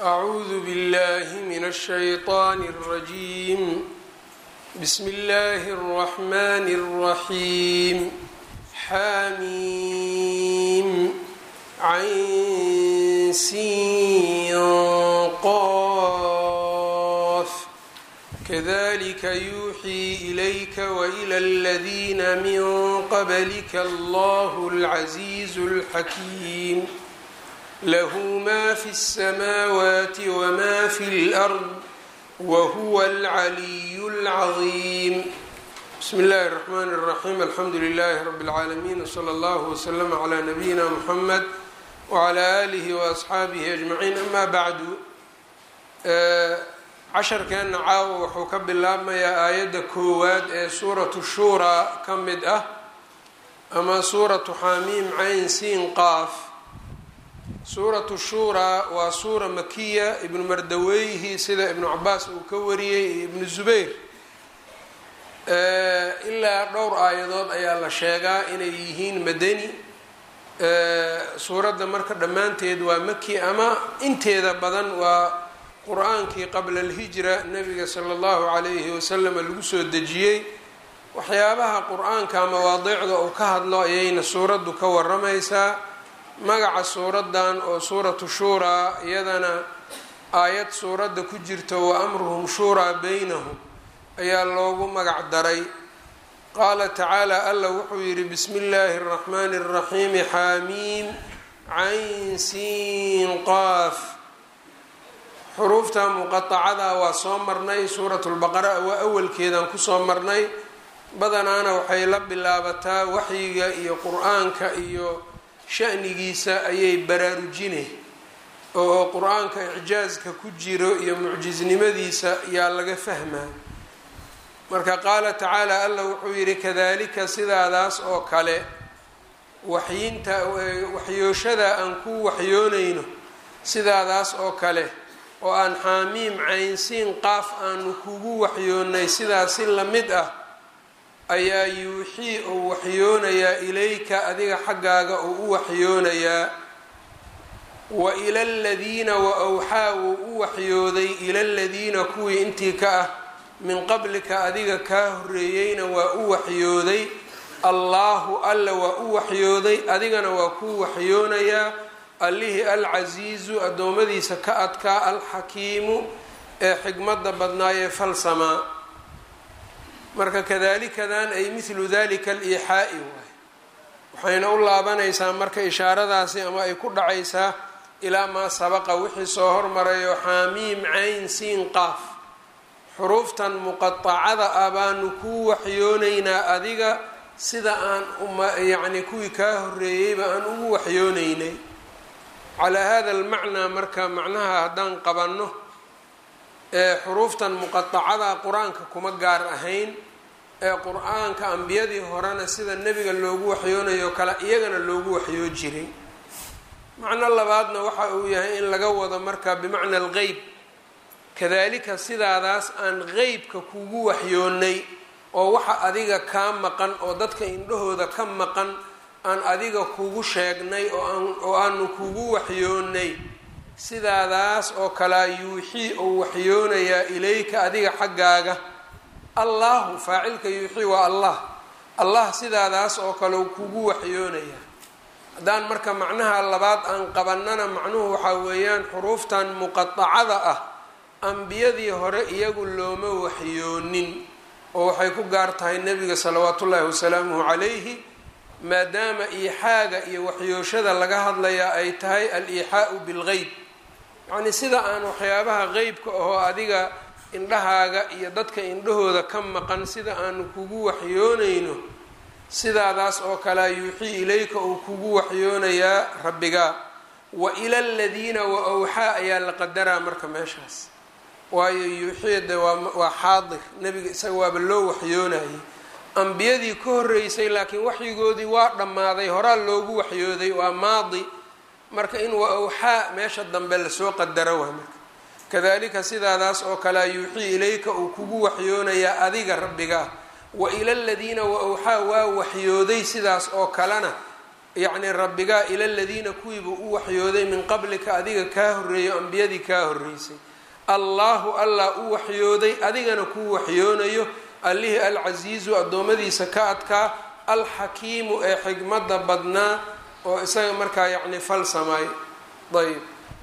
أعوذ بالله من الشيطان الرجيم بسم الله الرحمن الرحيم حميم عين سين قاف كذلك يوحي إليك وإلى الذين من قبلك الله العزيز الحكيم له ما في السماوات وما في الأرض وهو العلي العظيم بسم الله الرحمن الرحيم الحمد لله رب العالمين وصلى الله وسلم على نبينا محمد وعلى آله وأصxaabihi أجمعين أما bعd casharkeena caawa wuxuu ka bilaabmayaa aayadda koowaad ee suuratu shuuraa ka mid ah ama suuratu xamiim cayn siin qaaf suuratu shuuraa waa suura makiya ibnu mardaweyhi sida ibnu cabaas uu ka wariyey iyo ibnu zubayr ilaa dhowr aayadood ayaa la sheegaa inay yihiin madani suuradda marka dhammaanteed waa maki ama inteeda badan waa qur-aankii qabla alhijra nabiga sala allahu calayhi wasalam lagu soo dejiyey waxyaabaha qur-aanka mawaadiicda uu ka hadlo ayayna suuraddu ka waramaysaa magaca suuraddan oo suuratu shuuraa iyadana aayad suuradda ku jirta wa amruhum shuuraa beynahum ayaa loogu magac daray qaala tacaala alla wuxuu yidhi bismi illaahi araxmaani araxiimi xaamiim cayn siin qaaf xuruufta muqatacada waa soo marnay suuratulbaqara waa awalkeedaan kusoo marnay badanaana waxay la bilaabataa waxyiga iyo qur-aanka iyo shanigiisa ayay baraarujine oo qur-aanka icjaaska ku jiro iyo mucjisnimadiisa yaa laga fahmaa marka qaala tacaala alla wuxuu yidhi kadalika sidaadaas oo kale waxyinta waxyooshada aan ku waxyoonayno sidaadaas oo kale oo aan xaamiim caynsiin qaaf aanu kugu waxyoonnay sidaas si lamid ah ayaa yuuxii uu waxyoonayaa ilayka adiga xaggaaga uu u waxyoonayaa wa ila ladiina wa awxaa wuu u waxyooday ila ladiina kuwii intii ka ah min qablika adiga kaa horreeyeyna waa u waxyooday allaahu alla waa u waxyooday adigana waa kuu waxyoonayaa allihii alcasiizu addoommadiisa ka adkaa alxakiimu ee xikmadda badnaayee falsamaa marka kadalikadan ay mithlu dalika aliixaa'i waay waxayna u laabanaysaa marka ishaaradaasi ama ay ku dhacaysaa ilaa maa sabaqa wixii soo hormarayo xaamiim cayn siin qaaf xuruuftan muqatacada ah baanu kuu waxyoonaynaa adiga sida aan yacni kuwii kaa horreeyeyba aan ugu waxyoonaynay calaa hada almacnaa marka macnaha haddaan qabanno ee xuruuftan muqatacada qur-aanka kuma gaar ahayn ee qur-aanka ambiyadii horena sida nebiga loogu waxyoonayo kale iyagana loogu waxyoo jiray macno labaadna waxa uu yahay in laga wado marka bimacna alqeyb kadalika sidaadaas aan qeybka kugu waxyoonnay oo waxa adiga kaa maqan oo dadka indhahooda ka maqan aan adiga kugu sheegnay oo aanu kugu waxyoonnay sidaadaas oo kalea yuuxii uu waxyoonayaa ilayka adiga xaggaaga allahu faacilka yuuxii waa allah allah sidaadaas oo kale u kugu waxyoonayaa haddaan marka macnaha labaad aan qabanana macnuhu waxaa weeyaan xuruuftan muqatacada ah ambiyadii hore iyagu looma waxyoonin oo waxay ku gaar tahay nebiga salawaatu ullaahi wasalaamuhu calayhi maadaama iixaaga iyo waxyooshada laga hadlayaa ay tahay al-iixaau bilgeyb yacnii sida aan waxyaabaha qeybka ahoo adiga indhahaaga iyo dadka indhahooda ka maqan sida aanu kugu waxyoonayno sidaadaas oo kalea yuuxii ilayka uu kugu waxyoonayaa rabbigaa wa ila aladiina wa awxaa ayaa la qadaraa marka meeshaas waayo yuuxiyada waa xaadir nebiga isaga waaba loo waxyoonayay ambiyadii ka horreysay laakiin waxyigoodii waa dhammaaday horaa loogu waxyooday waa maadi marka in wa awxaa meesha dambe lasoo qadaro waa marka kadalika sidaadaas oo kalea yuuxii ilayka uu kugu waxyoonayaa adiga rabbigaa wa ila aladiina wa awxaa waa waxyooday sidaas oo kalena yacni rabbigaa ila ladiina kuwiibuu u waxyooday min qablika adiga kaa horreeyo ambiyadii kaa horreysay allaahu allah u waxyooday adigana kuu waxyoonayo allihii alcasiizu addoommadiisa ka adkaa alxakiimu ee xigmadda badnaa oo isaga markaa yacni fal samay ayb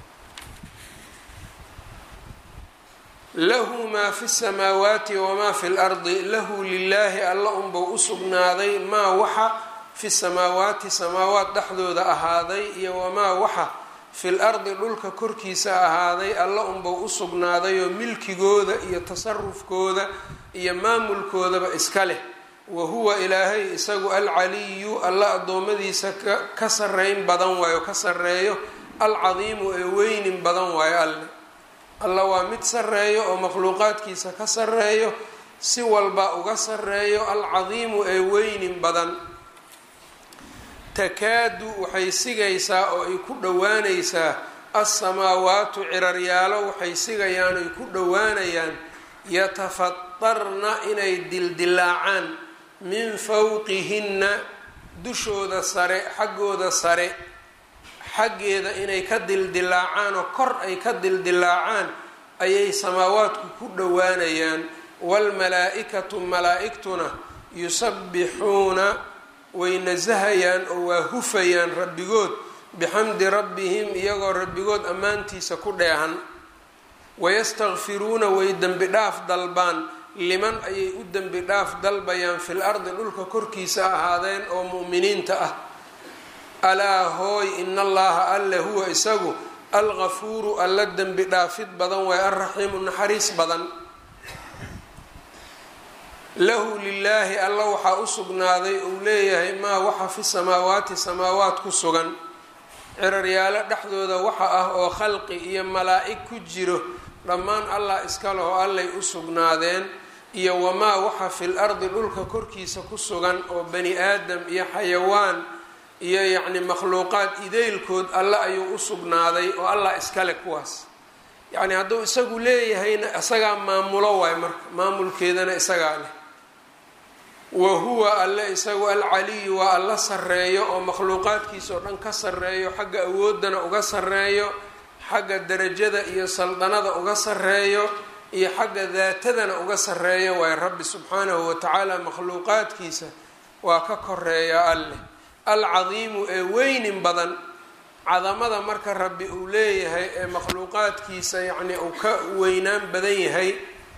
lahu maa fi samaawaati wamaa fi lardi lahu lilaahi alla unbuu u sugnaaday maa waxa fi samaawaati samaawaat dhexdooda ahaaday iyo wamaa waxa fil ardi dhulka korkiisa ahaaday alla unbuu u sugnaaday oo milkigooda iyo tasarufkooda iyo maamulkoodaba iska leh wa huwa ilaahay isagu alcaliyu alla addoommadiisa ka sarreyn badan waayo ka sarreeyo alcadiimu ee weynin badan waayo alle alla waa mid sarreeyo oo makhluuqaadkiisa ka sarreeyo si walba uga sarreeyo alcadiimu ee weynin badan takaadu waxay sigaysaa oo ay ku dhowaanaysaa alsamaawaatu ciraryaalo waxay sigayaan oy ku dhowaanayaan yatafatarna inay dildilaacaan min fawqihinna dushooda sare xaggooda sare xaggeeda inay ka dildilaacaan oo kor ay ka dildilaacaan ayay samaawaadku ku dhowaanayaan waalmalaa-ikatu malaa-igtuna yusabbixuuna way nasahayaan oo waa hufayaan rabbigood bixamdi rabbihim iyagoo rabbigood ammaantiisa ku dheehan wayastakfiruuna way dembi dhaaf dalbaan liman ayay u dembi dhaaf dalbayaan fil ardi dhulka korkiisa ahaadeen oo mu'miniinta ah alaa hooy ina allaha alle huwa isagu algafuuru alla dembi dhaafid badan waay alraxiimu naxariis badan lahu lilaahi alla waxaa u sugnaaday uu leeyahay maa waxa fi samaawaati samaawaat ku sugan ciraryaalo dhexdooda waxa ah oo khalqi iyo malaa-ig ku jiro dhammaan allah iska leho allay u sugnaadeen iyo wamaa waxa fil ardi dhulka korkiisa ku sugan oo bani aadam iyo xayawaan iyo yacni makhluuqaad ideylkood alle ayuu u sugnaaday oo allah iskale kuwaas yacni hadduu isagu leeyahayna isagaa maamulo waay marka maamulkeedana isagaa leh wa huwa alle isagu alcaliyu waa alla sarreeyo oo makhluuqaadkiisa oo dhan ka sarreeyo xagga awooddana uga sarreeyo xagga darajada iyo saldanada uga sarreeyo iyo xagga daatadana uga sarreeyo waay rabbi subxaanahu watacaala makhluuqaadkiisa waa ka koreeya alleh alcadiimu ee weynin badan cadamada marka rabbi uu leeyahay ee makhluuqaadkiisa yacni uu ka weynaan badan yahay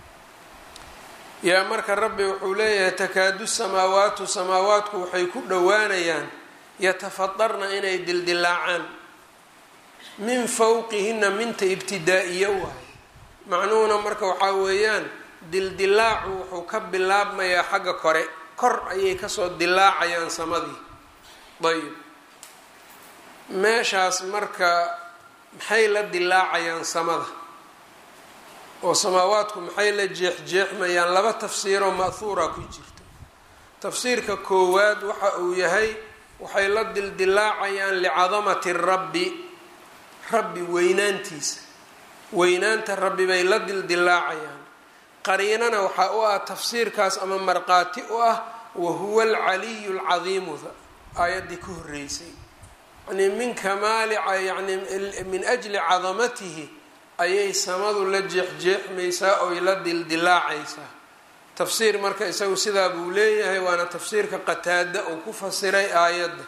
yaa marka rabbi wuxuu leeyahay takaadu samaawaatu samaawaatku waxay ku dhowaanayaan yatafadarna inay dildilaacaan min fawqihina minta ibtidaa-iyo waaye macnuhuna marka waxaa weeyaan dildilaacu wuxuu ka bilaabmayaa xagga kore kor ayay kasoo dilaacayaan samadii ayb meeshaas marka maxay la dilaacayaan samada oo samaawaadku maxay la jeexjeexmayaan laba tafsiiroo ma'huura ku jirto tafsiirka koowaad waxa uu yahay waxay la dildilaacayaan licadamati rabbi rabbi weynaantiisa weynaanta rabbi bay la dildilaacayaan qariinana waxaa u ah tafsiirkaas ama marqaati u ah wahuwa alcaliyu alcadiimuda aayaddii ka horreysay yani min kamaali yani min ajli cadamatihi ayay samadu la jeexjeexmaysaa oy la dildilaacaysaa tafsiir marka isagu sidaa buu leeyahay waana tafsiirka qataada uu ku fasiray aayadda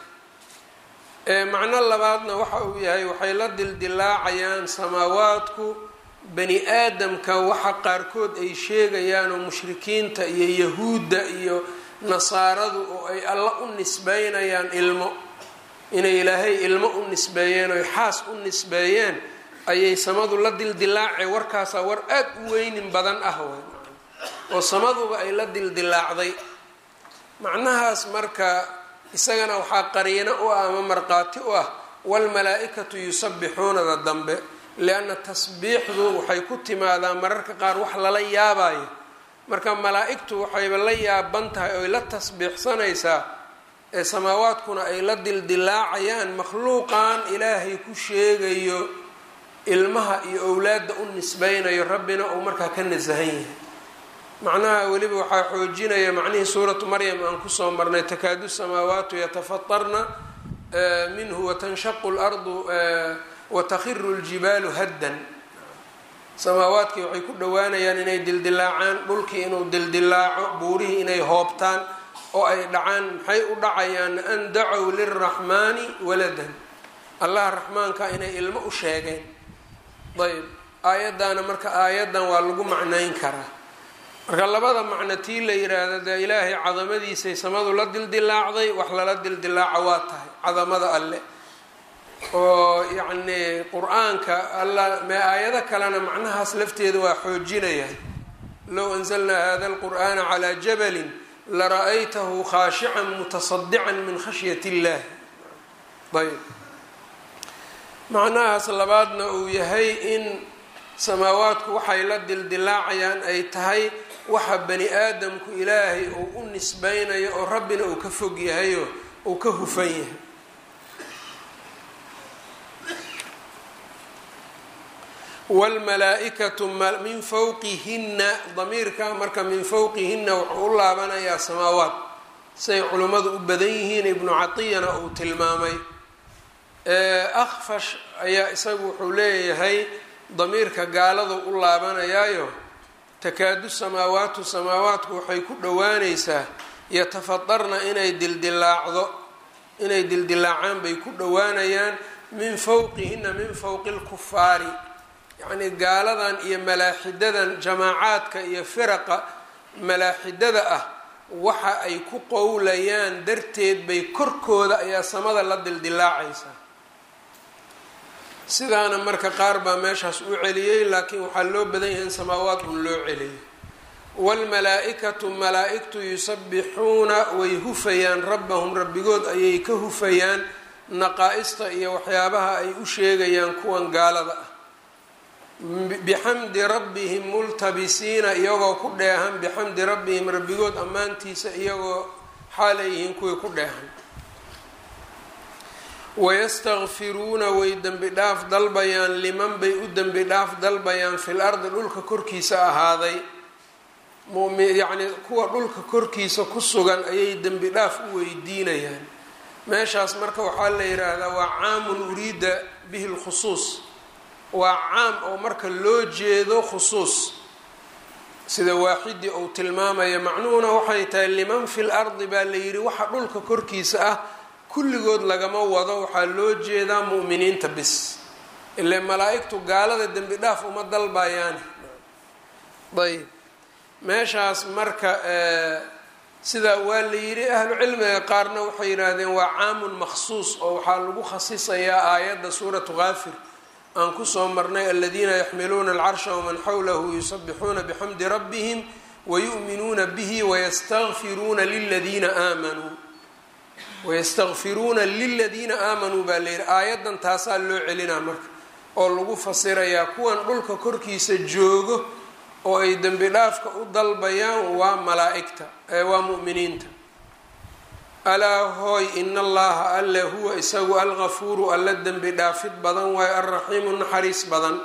macno labaadna waxa uu yahay waxay la dildilaacayaan samaawaadku bani aadamka waxa qaarkood ay sheegayaan oo mushrikiinta iyo yahuudda iyo nasaaradu oo ay alla u nisbeynayaan ilmo inay ilaahay ilmo u nisbeeyeen oy xaas u nisbeeyeen ayay samadu la dildilaacay warkaasaa war aada u weynin badan ah way oo samaduba ay la dildilaacday macnahaas marka isagana waxaa qariino u ah ama marqaati u ah waalmalaa-ikatu yusabbixuunada dambe lianna tasbiixdu waxay ku timaadaa mararka qaar wax lala yaabayo marka malaa-igtu waxayba la yaaban tahay oy la tasbiixsanaysaa ee samaawaadkuna ay la dildilaacayaan makhluuqan ilaahay ku sheegayo ilmaha iyo owlaadda u nisbeynayo rabbina uu markaa ka nasahan yahay macnaha weliba waxaa xoojinaya macnihii suuratu maryam aan kusoo marnay takaadu samaawaatu yatafatarna minhu watanshaqu lardu watakhiru ljibaalu haddan samaawaadkii waxay ku dhowaanayaan inay dildilaacaan dhulkii inuu dildilaaco buurihii inay hoobtaan oo ay dhacaan maxay u dhacayaan an dacow lilraxmaani waladan allah raxmaanka inay ilmo u sheegeen ayb aayaddaana marka aayaddan waa lagu macnayn karaa marka labada macno tii la yiraahdo dee ilaahay cadamadiisay samadu la dildilaacday wax lala dildilaaco waa tahay cadamada alle oo yacnii qur-aanka alla mee aayado kalena macnahaas lafteeda waa xoojinayaan low anzalnaa hada alqur'aana calaa jabalin lara'aytahu khaashican mutasadican min khashyat illahi ayb macnahaas labaadna uu yahay in samaawaadku waxay la dildilaacayaan ay tahay waxa bani aadamku ilaahay uu u nisbeynayo oo rabbina uu ka fog yahayo uu ka hufan yahay wlmalaa-ikatu min fawqihina damiirka marka min fawqihina wuxuu u laabanayaa samaawaat say culimmadu u badan yihiin ibnu catiyana uu tilmaamay akfash ayaa isagu wuxuu leeyahay damiirka gaaladu u laabanayaayo takaadu samaawaatu samaawaatku waxay ku dhowaanaysaa yatafadarna inay dildilaacdo inay dildilaacaan bay ku dhowaanayaan min fawqihina min fawqi lkufaari yacnii gaaladan iyo malaaxidadan jamaacaadka iyo firaqa malaaxidada ah waxa ay ku qowlayaan darteed bay korkooda ayaa samada la dildilaacaysaa sidaana marka qaar baa meeshaas u celiyey laakiin waxaa loo badan yahay in samaawaad un loo celiyay waalmalaa-ikatu malaa-igtu yusabbixuuna way hufayaan rabbahum rabbigood ayay ka hufayaan naqaa-ista iyo waxyaabaha ay u sheegayaan kuwan gaalada ah bixamdi rabbihim multabisiina iyagoo ku dheehan bixamdi rabbihim rabbigood ammaantiisa iyagoo xaaleyihiin kuwii ku dheehan wayastakfiruuna way dembi dhaaf dalbayaan liman bay u dembi dhaaf dalbayaan fil ardi dhulka korkiisa ahaaday yacnii kuwa dhulka korkiisa ku sugan ayay dembi dhaaf u weydiinayaan meeshaas marka waxaa la yidhaahdaa waa caamun uriida bihi lkhusuus waa caam oo marka loo jeedo khusuus sida waaxidii uu tilmaamaya macnuhuna waxay tahay liman fil ardi baa la yidhi waxa dhulka korkiisa ah kulligood lagama wado waxaa loo jeedaa mu'miniinta bis ile malaa-igtu gaalada dembi dhaaf uma dalbayaani ayb meeshaas marka sidaa waa la yidhi ahlu cilmiga qaarna waxay yidhaahdeen waa caamun maksuus oo waxaa lagu khasisayaa aayadda suuratu kaafir aan kusoo marnay aladiina yaxmiluuna alcarsha waman xawlahu yusabixuuna bixamdi rabbihim wayu'minuuna bihi wayastakfiruuna liladiina aamanuu wayastakfiruuna liladiina aamanuu baa la yidhi aayaddan taasaa loo celinaa marka oo lagu fasirayaa kuwan dhulka korkiisa joogo oo ay dembi dhaafka u dalbayaan waa malaa-igta waa mu'miniinta alaa hooy in allaha alle huwa isagu algafuuru alla dembi dhaafid badan waayo alraxiimu naxariis badan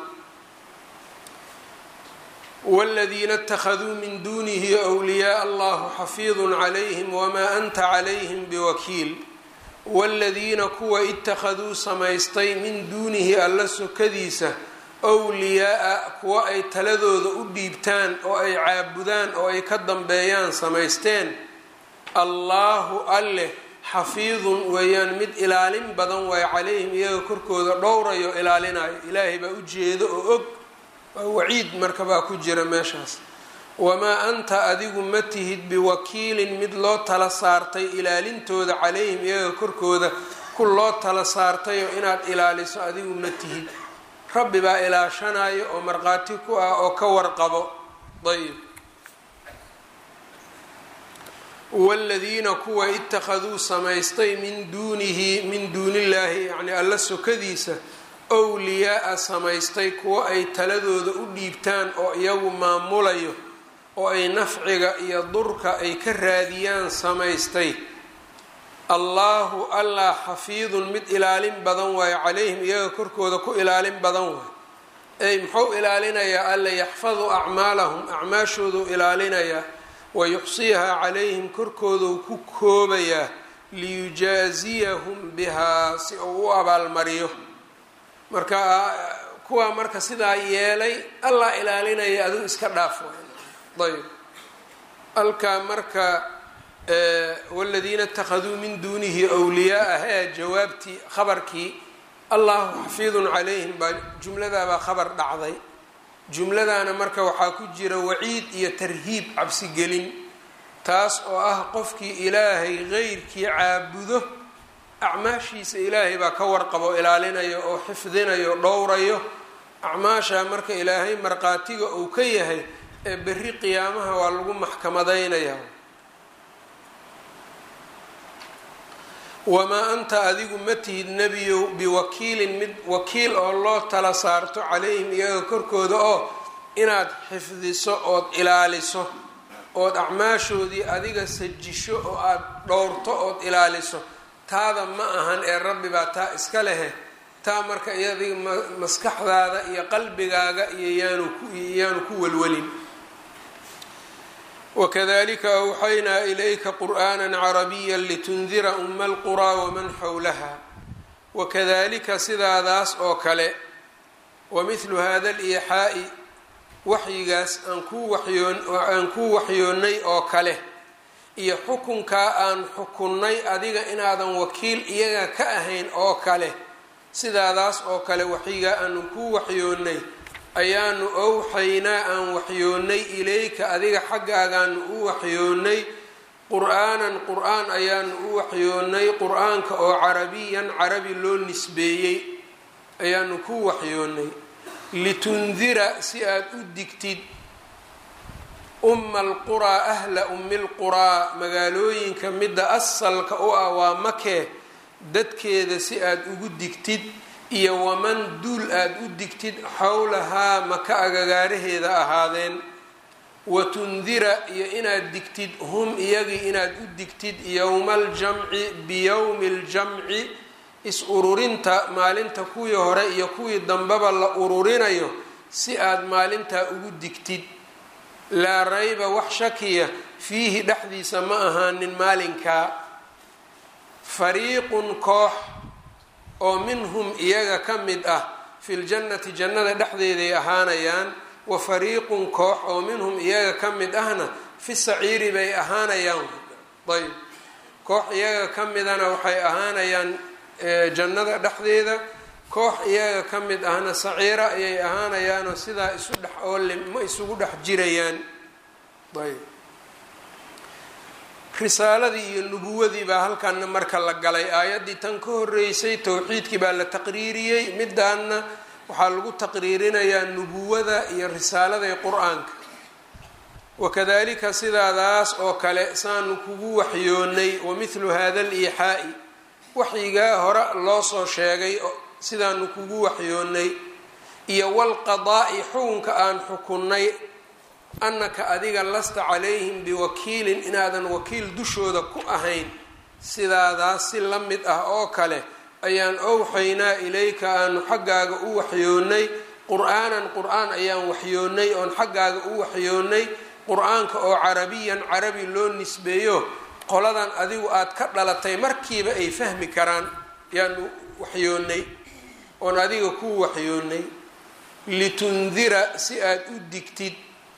wاladiina اtakhaduu min dunihi wliyaaa allahu xafiidun calayhim wamaa anta calayhim biwakiil wاladiina kuwa ittakhaduu samaystay min duunihi alla sokadiisa wliyaa-a kuwa ay taladooda u dhiibtaan oo ay caabudaan oo ay ka dambeeyaan samaysteen allaahu alleh xafiidun weeyaan mid ilaalin badan waayo calayhim iyaga korkooda dhowrayo ilaalinayo ilaahay baa u jeedo oo og waa waciid marka baa ku jira meeshaas wamaa anta adigu ma tihid biwakiilin mid loo tala saartay ilaalintooda calayhim iyaga korkooda ku loo tala saartayo inaad ilaaliso adigu ma tihid rabbi baa ilaashanayo oo markhaati ku ah oo ka warqabo ayb waaladiina kuwa ittakhaduu samaystay min duunihi min duunillaahi yacnii alla sokadiisa wliyaa-a samaystay kuwo ay taladooda u dhiibtaan oo iyagu maamulayo oo ay nafciga iyo durka ay ka raadiyaan samaystay allaahu allah xafiidun mid ilaalin badan waayo calayhim iyaga korkooda ku ilaalin badan waayo ey muxuu ilaalinayaa alla yaxfadu acmaalahum acmaashooduu ilaalinayaa wayuxsiihaa calayhim korkooduu ku koobayaa liyujaaziyahum bihaa si uu u abaalmariyo marka kuwaa marka sidaa yeelay allah ilaalinaya adigu iska dhaaf ayb halkaa marka wladiina اtakhaduu min duunihi wliyaaa hee jawaabtii khabarkii allahu xafiidun calayhim baa jumladaabaa khabar dhacday jumladana marka waxaa ku jira waciid iyo tarhiib cabsigelin taas oo ah qofkii ilaahay qeyrkii caabudo acmaashiisa ilaahay baa ka warqabo ilaalinayo oo xifdinayo dhowrayo acmaasha marka ilaahay markhaatiga uu ka yahay ee berri qiyaamaha waa lagu maxkamadaynaya wamaa anta adigu ma tihid nebiyow biwakiilin mid wakiil oo loo tala saarto calayhim iyaga korkooda oo inaad xifdiso ood ilaaliso ood acmaashoodii adiga sajisho oo aada dhowrto ood ilaaliso taada ma ahan ee rabbi baa taa iska lehe taa marka iyadiga maskaxdaada iyo qalbigaaga iyo yaanu ku yaanu ku welwelin wakadalika awxaynaa ilayka qur'aana carabiya litundira uma alquraa waman xowlaha wakadalika sidaadaas oo kale wa mithlu hada liixaa'i waxyigaas aan kuu waxyoon aan kuu waxyoonnay oo kale iyo xukunkaa aan xukunnay adiga inaadan wakiil iyaga ka ahayn oo kale sidaadaas oo kale waxyigaa aanu kuu waxyoonnay ayaanu owxaynaa aan waxyoonnay ilayka adiga xaggaagaanu u waxyoonnay qur-aanan qur-aan ayaanu u waxyoonnay qur-aanka oo carabiyan carabi loo nisbeeyey ayaanu ku waxyoonnay litundira si aad u digtid umma alquraa ahla ummi lquraa magaalooyinka midda asalka u ah waa makee dadkeeda si aad ugu digtid iyo waman duul aada u digtid xowlahaa maka agagaaraheeda ahaadeen watundira iyo inaad digtid hum iyagii inaad u digtid yowma aljamci biyowmi aljamci is-ururinta maalinta kuwii hore iyo kuwii dambeba la ururinayo si aad maalintaa ugu digtid laa rayba wax shakiya fiihi dhexdiisa ma ahaanin maalinkaa fariiqun koox oo minhum iyaga ka mid ah fi ljannati jannada dhexdeeday ahaanayaan wa fariiqun koox oo minhum iyaga ka mid ahna fi saciiri bay ahaanayaan ayb koox iyaga ka midana waxay ahaanayaan jannada dhexdeeda koox iyaga ka mid ahna saciira ayay ahaanayaanoo sidaa isu dhex oolle ma isugu dhex jirayaan ayb risaaladii iyo nubuwadii baa halkanna marka la galay aayaddii tan ka horeysay towxiidkii baa la taqriiriyey midaanna waxaa lagu taqriirinayaa nubuwada iyo risaalada qur-aanka wakadalika sidaadaas oo kale saanu kugu waxyoonnay wa mithlu hada liixaa'i waxyigaa hore loo soo sheegay sidaanu kugu waxyoonnay iyo walqadaa'i xukunka aan xukunnay annaka adiga lasta calayhim biwakiilin inaadan wakiil dushooda ku ahayn sidaadaas si la mid ah oo kale ayaan owxaynaa ilayka aanu xaggaaga u waxyoonnay qur-aanan qur-aan ayaan waxyoonnay oon xaggaaga u waxyoonnay qur-aanka oo carabiyan carabi loo nisbeeyo qoladan adigu aad ka dhalatay markiiba ay fahmi karaan yaanu waxyoonnay oon adiga ku waxyoonnay litundira si aad u digtid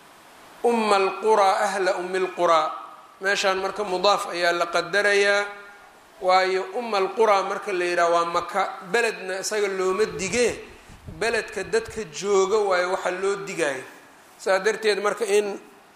umma alquraa ahla ummi lquraa meeshaan marka mudaaf ayaa la qadarayaa waayo umma alquraa marka la yidhaha waa maka beledna isaga looma digee beledka dadka jooga waayo waxa loo digayo saa darteed marka in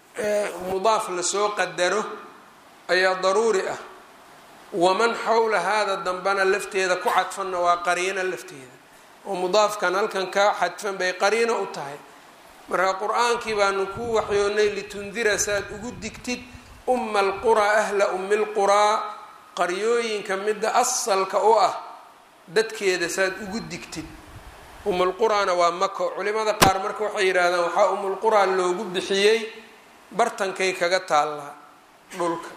mudaaf lasoo qadaro ayaa daruuri ah waman xawla haada dambana lafteeda ku cadfanna waa qariino lafteeda oo mudaafkan halkan ka xadfan bay qariino u tahay marka qur-aankii baanu ku waxyoonnay litundira saaad ugu digtid umma alquraa ahla ummi lquraa qaryooyinka midda asalka u ah dadkeeda saaad ugu digtid umulquraana waa mako culimada qaar marka waxay yidhaahdaan waxaa umulquraa loogu bixiyey bartankay kaga taallaa dhulka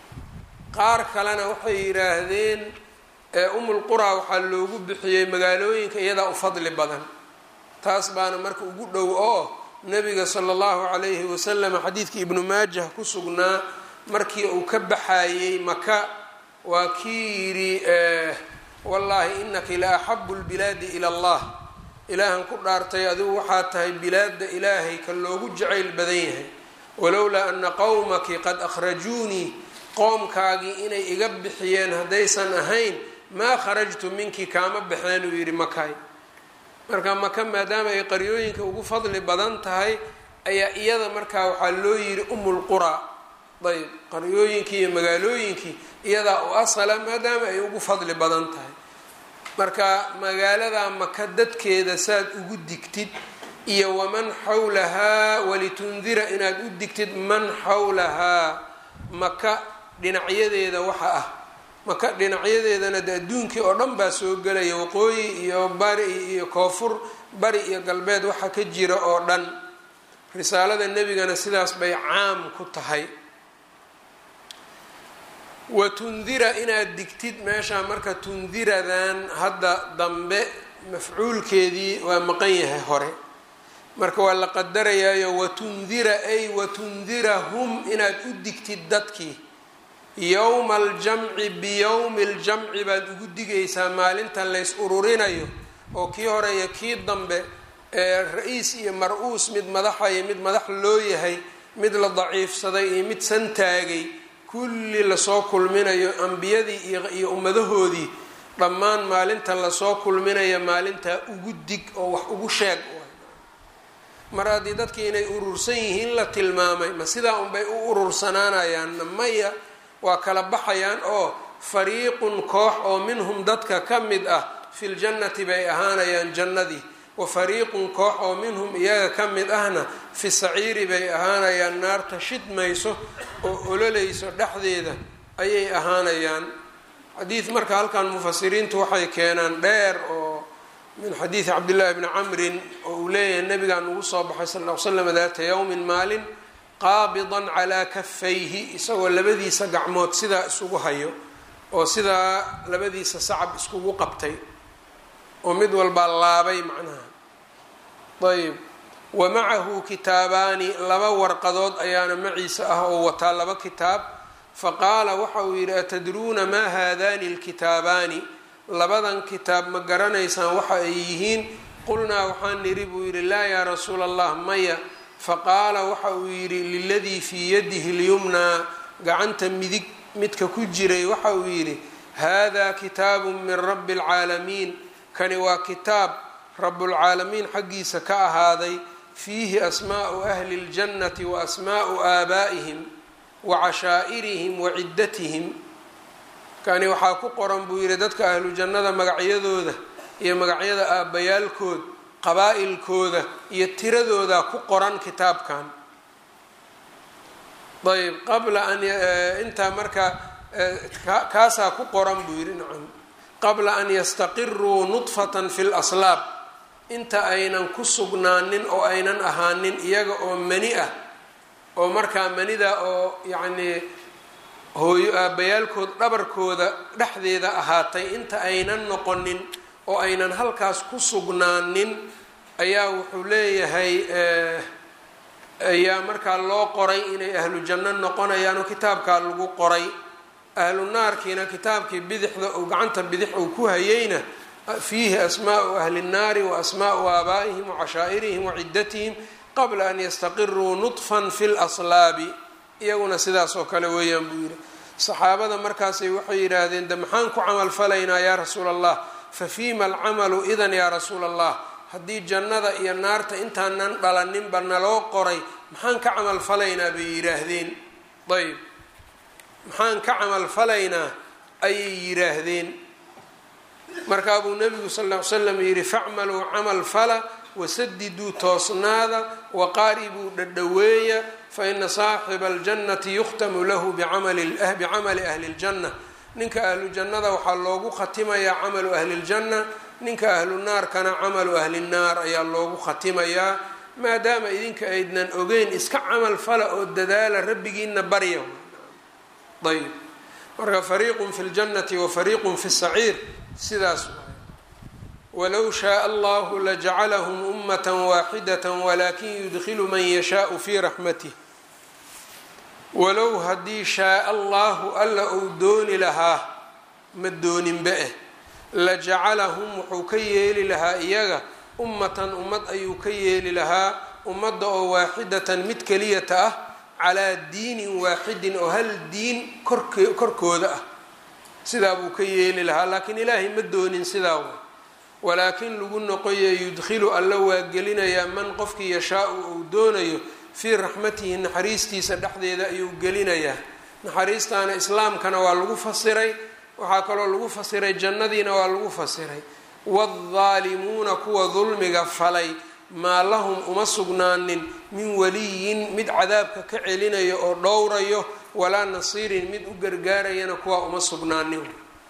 qaar kalena waxay yidhaahdeen umulquraa waxaa loogu bixiyey magaalooyinka iyadaa u fadli badan taas baana marka ugu dhow oo nabiga sala allahu calayhi wasalam xadiidkii ibnu maajah ku sugnaa markii uu ka baxayey maka waa kii yidhi wallaahi inaki la axabu lbilaadi ila allah ilaahan ku dhaartay adigu waxaa tahay bilaadda ilaahay ka loogu jacayl badan yahay walowlaa ana qowmaki qad akhrajuunii qoomkaagii inay iga bixiyeen haddaysan ahayn maa kharajtu minki kaama baxeen uu yidhi makay marka maka maadaama ay qaryooyinka ugu fadli badan tahay ayaa iyada markaa waxaa loo yidhi umulquraa ayb qaryooyinkii iyo magaalooyinkii iyadaa u asala maadaama ay ugu fadli badan tahay marka magaalada maka dadkeeda saad ugu digtid iyo waman xawlahaa walitundira inaad u digtid man xawlahaa maka dhinacyadeeda waxa ah maka dhinacyadeedana de adduunkii oo dhan baa soo gelaya waqooyi iyo bari iyo koonfur bari iyo galbeed waxa ka jira oo dhan risaalada nebigana sidaas bay caam ku tahay wa tundira inaad digtid meeshaa marka tundiradan hadda dambe mafcuulkeedii waa maqan yahay hore marka waa la qadarayaayo watundira ay watundirahum inaad u digtid dadkii yowma aljamci biyowmi ljamci baad ugu digaysaa maalinta lays ururinayo oo kii hore iyo kii dambe ee ra-iis iyo mar-uus mid madaxa iyo mid madax loo yahay mid la daciifsaday iyo mid santaagay kulli lasoo kulminayo ambiyadii iyo ummadahoodii dhammaan maalinta lasoo kulminayo maalintaa ugu dig oo wax ugu sheeg mar haddii dadkii inay urursan yihiin la tilmaamay ma sidaa unbay u urursanaanayaanna maya waa kala baxayaan oo fariiqun koox oo minhum dadka ka mid ah fi ljannati bay ahaanayaan jannadii wa fariiqun koox oo minhum iyaga ka mid ahna fi saciiri bay ahaanayaan naarta shidmayso oo ololayso dhexdeeda ayay ahaanayaan xadiid marka halkan mufasiriintu waxay keenaan dheer oo min xadiidi cabdillahi bni camrin oo uu leeyahay nabigaan ugu soo baxay sal l l slam daata yowmin maalin qaabidan calaa kafayhi isagoo labadiisa gacmood sidaa isugu hayo oo sidaa labadiisa sacab iskugu qabtay oo mid walbaa laabay macnaha ayb wa macahu kitaabaani laba warqadood ayaana maciisa ah oo wataa laba kitaab faqaala waxa uu yidhi atadruuna maa haadani lkitaabaani labadan kitaab ma garanaysaan waxa ay yihiin qulnaa waxaan nidhi buu yidhi laa yaa rasuula allah maya faqaala waxa uu yidhi liladii fii yadihi lyumnaa gacanta midig midka ku jiray waxa uu yidhi hada kitaabu min rabbi اlcaalamiin kani waa kitaab rabulcaalamiin xaggiisa ka ahaaday fiihi asmaa'u ahli اljannati wa asmaa'u aabaa'ihim wa cashaa'irihim wa ciddatihim kani waxaa ku qoran buu yidhi dadka ahlu jannada magacyadooda iyo magacyada aabbayaalkood qabaa-ilkooda iyo tiradooda ku qoran kitaabkan ayb qabla an intaa marka kaasaa ku qoran buu yidhi nacam qabla an yastaqiruu nudfatan fi laslaab inta aynan ku sugnaanin oo aynan ahaanin iyaga oo mani ah oo markaa manida oo yacnii hooyo aabbayaalkood dhabarkooda dhexdeeda ahaatay inta aynan noqonin oo aynan halkaas ku sugnaanin ayaa wuxuu leeyahay ayaa markaa loo qoray inay ahlu janno noqonayaan oo kitaabkaa lagu qoray ahlu naarkiina kitaabkii bidixda uu gacanta bidix uu ku hayeyna fiihi asmaa'u ahli nnaari wa asmaa'u aabaa'ihim wa cashaa'irihim wa ciddatihim qabla an yastaqiruu nudfan fi laslaabi iyaguna sidaas oo kale weeyaan buu yidhi saxaabada markaasay waxay yidhaahdeen de maxaan ku camal falaynaa yaa rasuula allah fa fiima alcamalu idan yaa rasuula allah haddii jannada iyo naarta intaanan dhalaninba naloo qoray maxaan ka camal falaynaa bay yidhaahdeen ayb maxaan ka camal falaynaa ayay yidhaahdeen markaa buu nabigu sal ll ly slam yidhi facmaluu camal fala wasadiduu toosnaada waqaaribuu dhadhaweeya faina saaxiba aljannati yukhtamu lahu bicamali ahli اljanna ninka ahlu jannada waxaa loogu khatimayaa camalu ahli اljanna ninka ahlu naarkana camalu ahli nnaar ayaa loogu khatimayaa maadaama idinka aydnan ogeyn iska camal fala oo dadaala rabbigiina barya ayb marka fariiqun fi ljannati wa fariiqun fi saciir sidaas walow shaaa allahu lajacalahum ummata waaxidata walakin yudkilu man yashaau fi raxmatih walow haddii shaaa allahu alla uu dooni lahaa ma dooninba eh la jacalahum wuxuu ka yeeli lahaa iyaga ummatan ummad ayuu ka yeeli lahaa ummadda oo waaxidatan mid keliyata ah calaa diinin waaxidin oo hal diin kork korkooda ah sidaa buu ka yeeli lahaa laakiin ilaahay ma doonin sidaa wa walaakin lagu noqoye yudkhilu alla waa gelinayaa man qofkii yashaau uu doonayo fii raxmatihi naxariistiisa dhexdeeda ayuu gelinayaa naxariistaana islaamkana waa lagu fasiray waxaa kaloo lagu fasiray jannadiina waa lagu fasiray waaddaalimuuna kuwa dulmiga falay maa lahum uma sugnaanin min waliyin mid cadaabka ka celinayo oo dhowrayo walaa nasiirin mid u gargaarayana kuwaa uma sugnaanin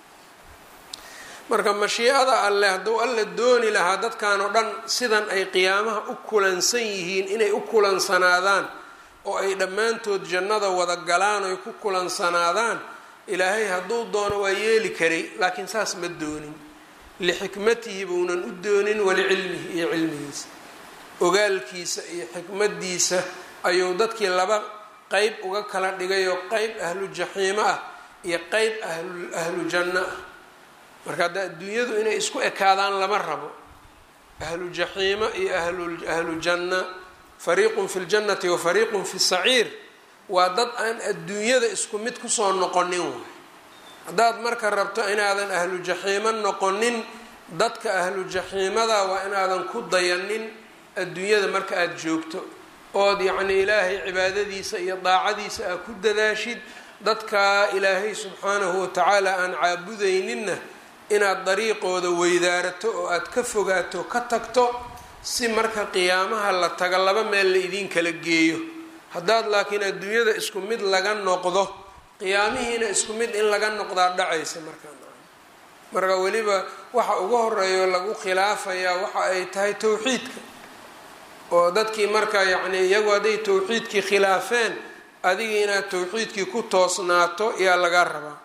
marka mashiicada alleh hadduu alla dooni lahaa dadkan oo dhan sidan ay qiyaamaha u kulansan yihiin inay u kulansanaadaan oo ay dhammaantood jannada wada galaan oy ku kulansanaadaan ilaahay hadduu doono waa yeeli karay laakiin saas ma doonin lixikmatihi buunan u doonin walicilmihi iyo cilmigiisa ogaalkiisa iyo xikmadiisa ayuu dadkii laba qeyb uga kala dhigayoo qeyb ahlu jaxiimo ah iyo qeyb ahlu janno ah marka hadda adduunyadu inay isku ekaadaan lama rabo ahlu jaxiimo iyo ahlu janna fariiqun fi ljannati wa fariiqun fi saciir waa dad aan adduunyada isku mid kusoo noqonin waay haddaad marka rabto inaadan ahlu jaxiimo noqonin dadka ahlu jaxiimada waa inaadan ku dayanin adduunyada marka aada joogto ood yacni ilaahay cibaadadiisa iyo daacadiisa aad ku dadaashid dadkaa ilaahay subxaanahu watacaala aan caabudayninna inaad dariiqooda weydaarato oo aad ka fogaato ka tagto si marka qiyaamaha la taga laba meel la idiin kala geeyo haddaad laakiin adduunyada isku mid laga noqdo qiyaamihiina isku mid in laga noqdaa dhacaysa markaa marka weliba waxa ugu horeeyo lagu khilaafayaa waxa ay tahay towxiidka oo dadkii marka yacni iyagu hadday towxiidkii khilaafeen adigii inaad towxiidkii ku toosnaato yaa laga rabaa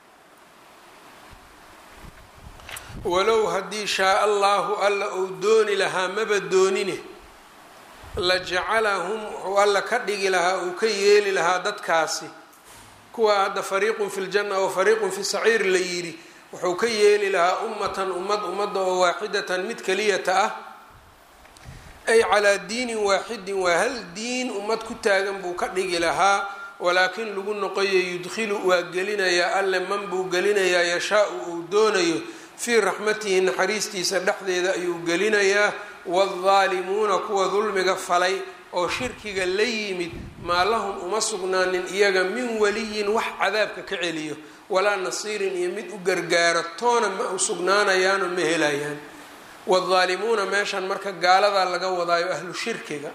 walow haddii shaa allahu alla uu dooni lahaa maba doonine la jacalahum wuxuu alla ka dhigi lahaa uu ka yeeli lahaa dadkaasi kuwa hadda fariiqun fi ljanna wa fariiqun fi saciir la yidhi wuxuu ka yeeli lahaa ummatan ummad ummadda oo waaxidatan mid keliyata ah ay calaa diinin waaxidin waa hal diin ummad ku taagan buu ka dhigi lahaa walaakin lagu noqoyo yudkhilu waa gelinayaa alle man buu gelinayaa yashaau uu doonayo fii raxmatihi naxariistiisa dhexdeeda ayuu gelinayaa waadaalimuuna kuwa dulmiga falay oo shirkiga la yimid maa lahum uma sugnaanin iyaga min waliyin wax cadaabka ka celiyo walaa nasiirin iyo mid u gargaaro toona ma u sugnaanayaanoo ma helayaan waadaalimuuna meeshan marka gaaladaa laga wadaayo ahlu shirkiga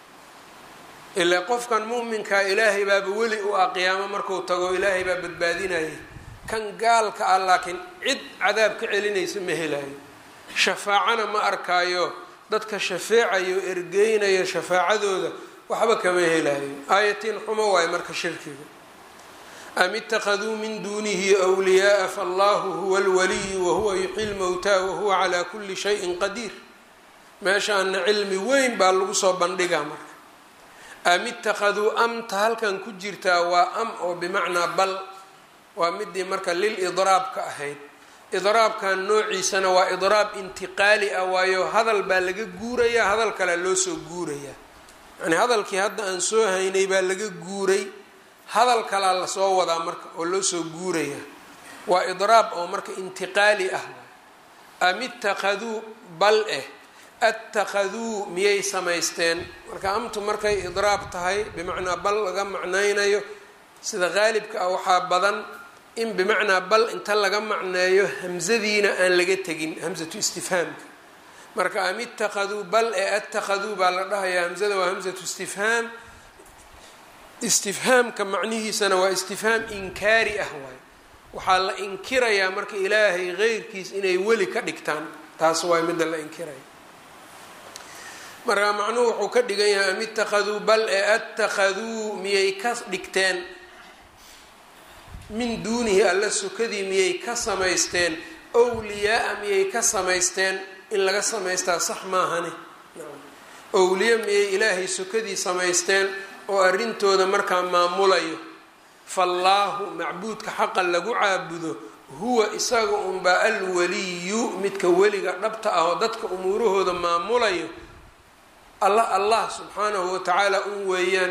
ilaa qofkan mu'minkaa ilaahay baaba weli u ah qiyaamo marku tago ilaahay baa badbaadinaya kan gaalka ah laakiin cid cadaab ka celinaysa ma helayo shafaacana ma arkaayo dadka shafeecayo ergeynayo shafaacadooda waxba kama helayo aayatiin xumo waayo marka shirkiga am itakaduu min duunihi wliyaaa faallahu huwa alwaliyu wahuwa yuxyi lmowtaa wahuwa calaa kuli shayin qadiir meeshaana cilmi weyn baa lagu soo bandhigaa marka am itakaduu amta halkan ku jirtaa waa am oo bimacnaa bal waa midii marka lil idraabka ahayd idraabkan noociisana waa idraab intiqaali ah waayo hadal baa laga guurayaa hadal kalea loo soo guurayaa yani hadalkii hadda aan soo haynay baa laga guuray hadal kalaa lasoo wadaa marka oo loo soo guurayaa waa idraab oo marka intiqaali ah am itakaduu bal eh attakaduu miyay samaysteen marka amtu markay idraab tahay bimacnaa bal laga macnaynayo sida qaalibka ah waxaa badan in bimacnaa bal inta laga macneeyo hamzadiina aan laga tegin hamzatu istifhaamka marka am itakaduu bal ee attakaduu baa la dhahayaa hamzada waa hamzatu istifhaam istifhaamka macnihiisana waa istifhaam inkaari ah waay waxaa la inkirayaa marka ilaahay qeyrkiis inay weli ka dhigtaan taas waay midda la inkiraya marka macnuhu wuxuu ka dhigan yahay am itakaduu bal ee attakaduu miyay ka dhigteen min duunihi alla sukadii miyay ka samaysteen owliyaa-a miyay ka samaysteen in laga samaystaa sax maahane owliya miyay ilaahay sukadii samaysteen oo arrintooda markaa maamulayo faallaahu macbuudka xaqa lagu caabudo huwa isaga unbaa alwaliyu midka weliga dhabta ah oo dadka umuurahooda maamulayo alla allah subxaanahu watacaala un weeyaan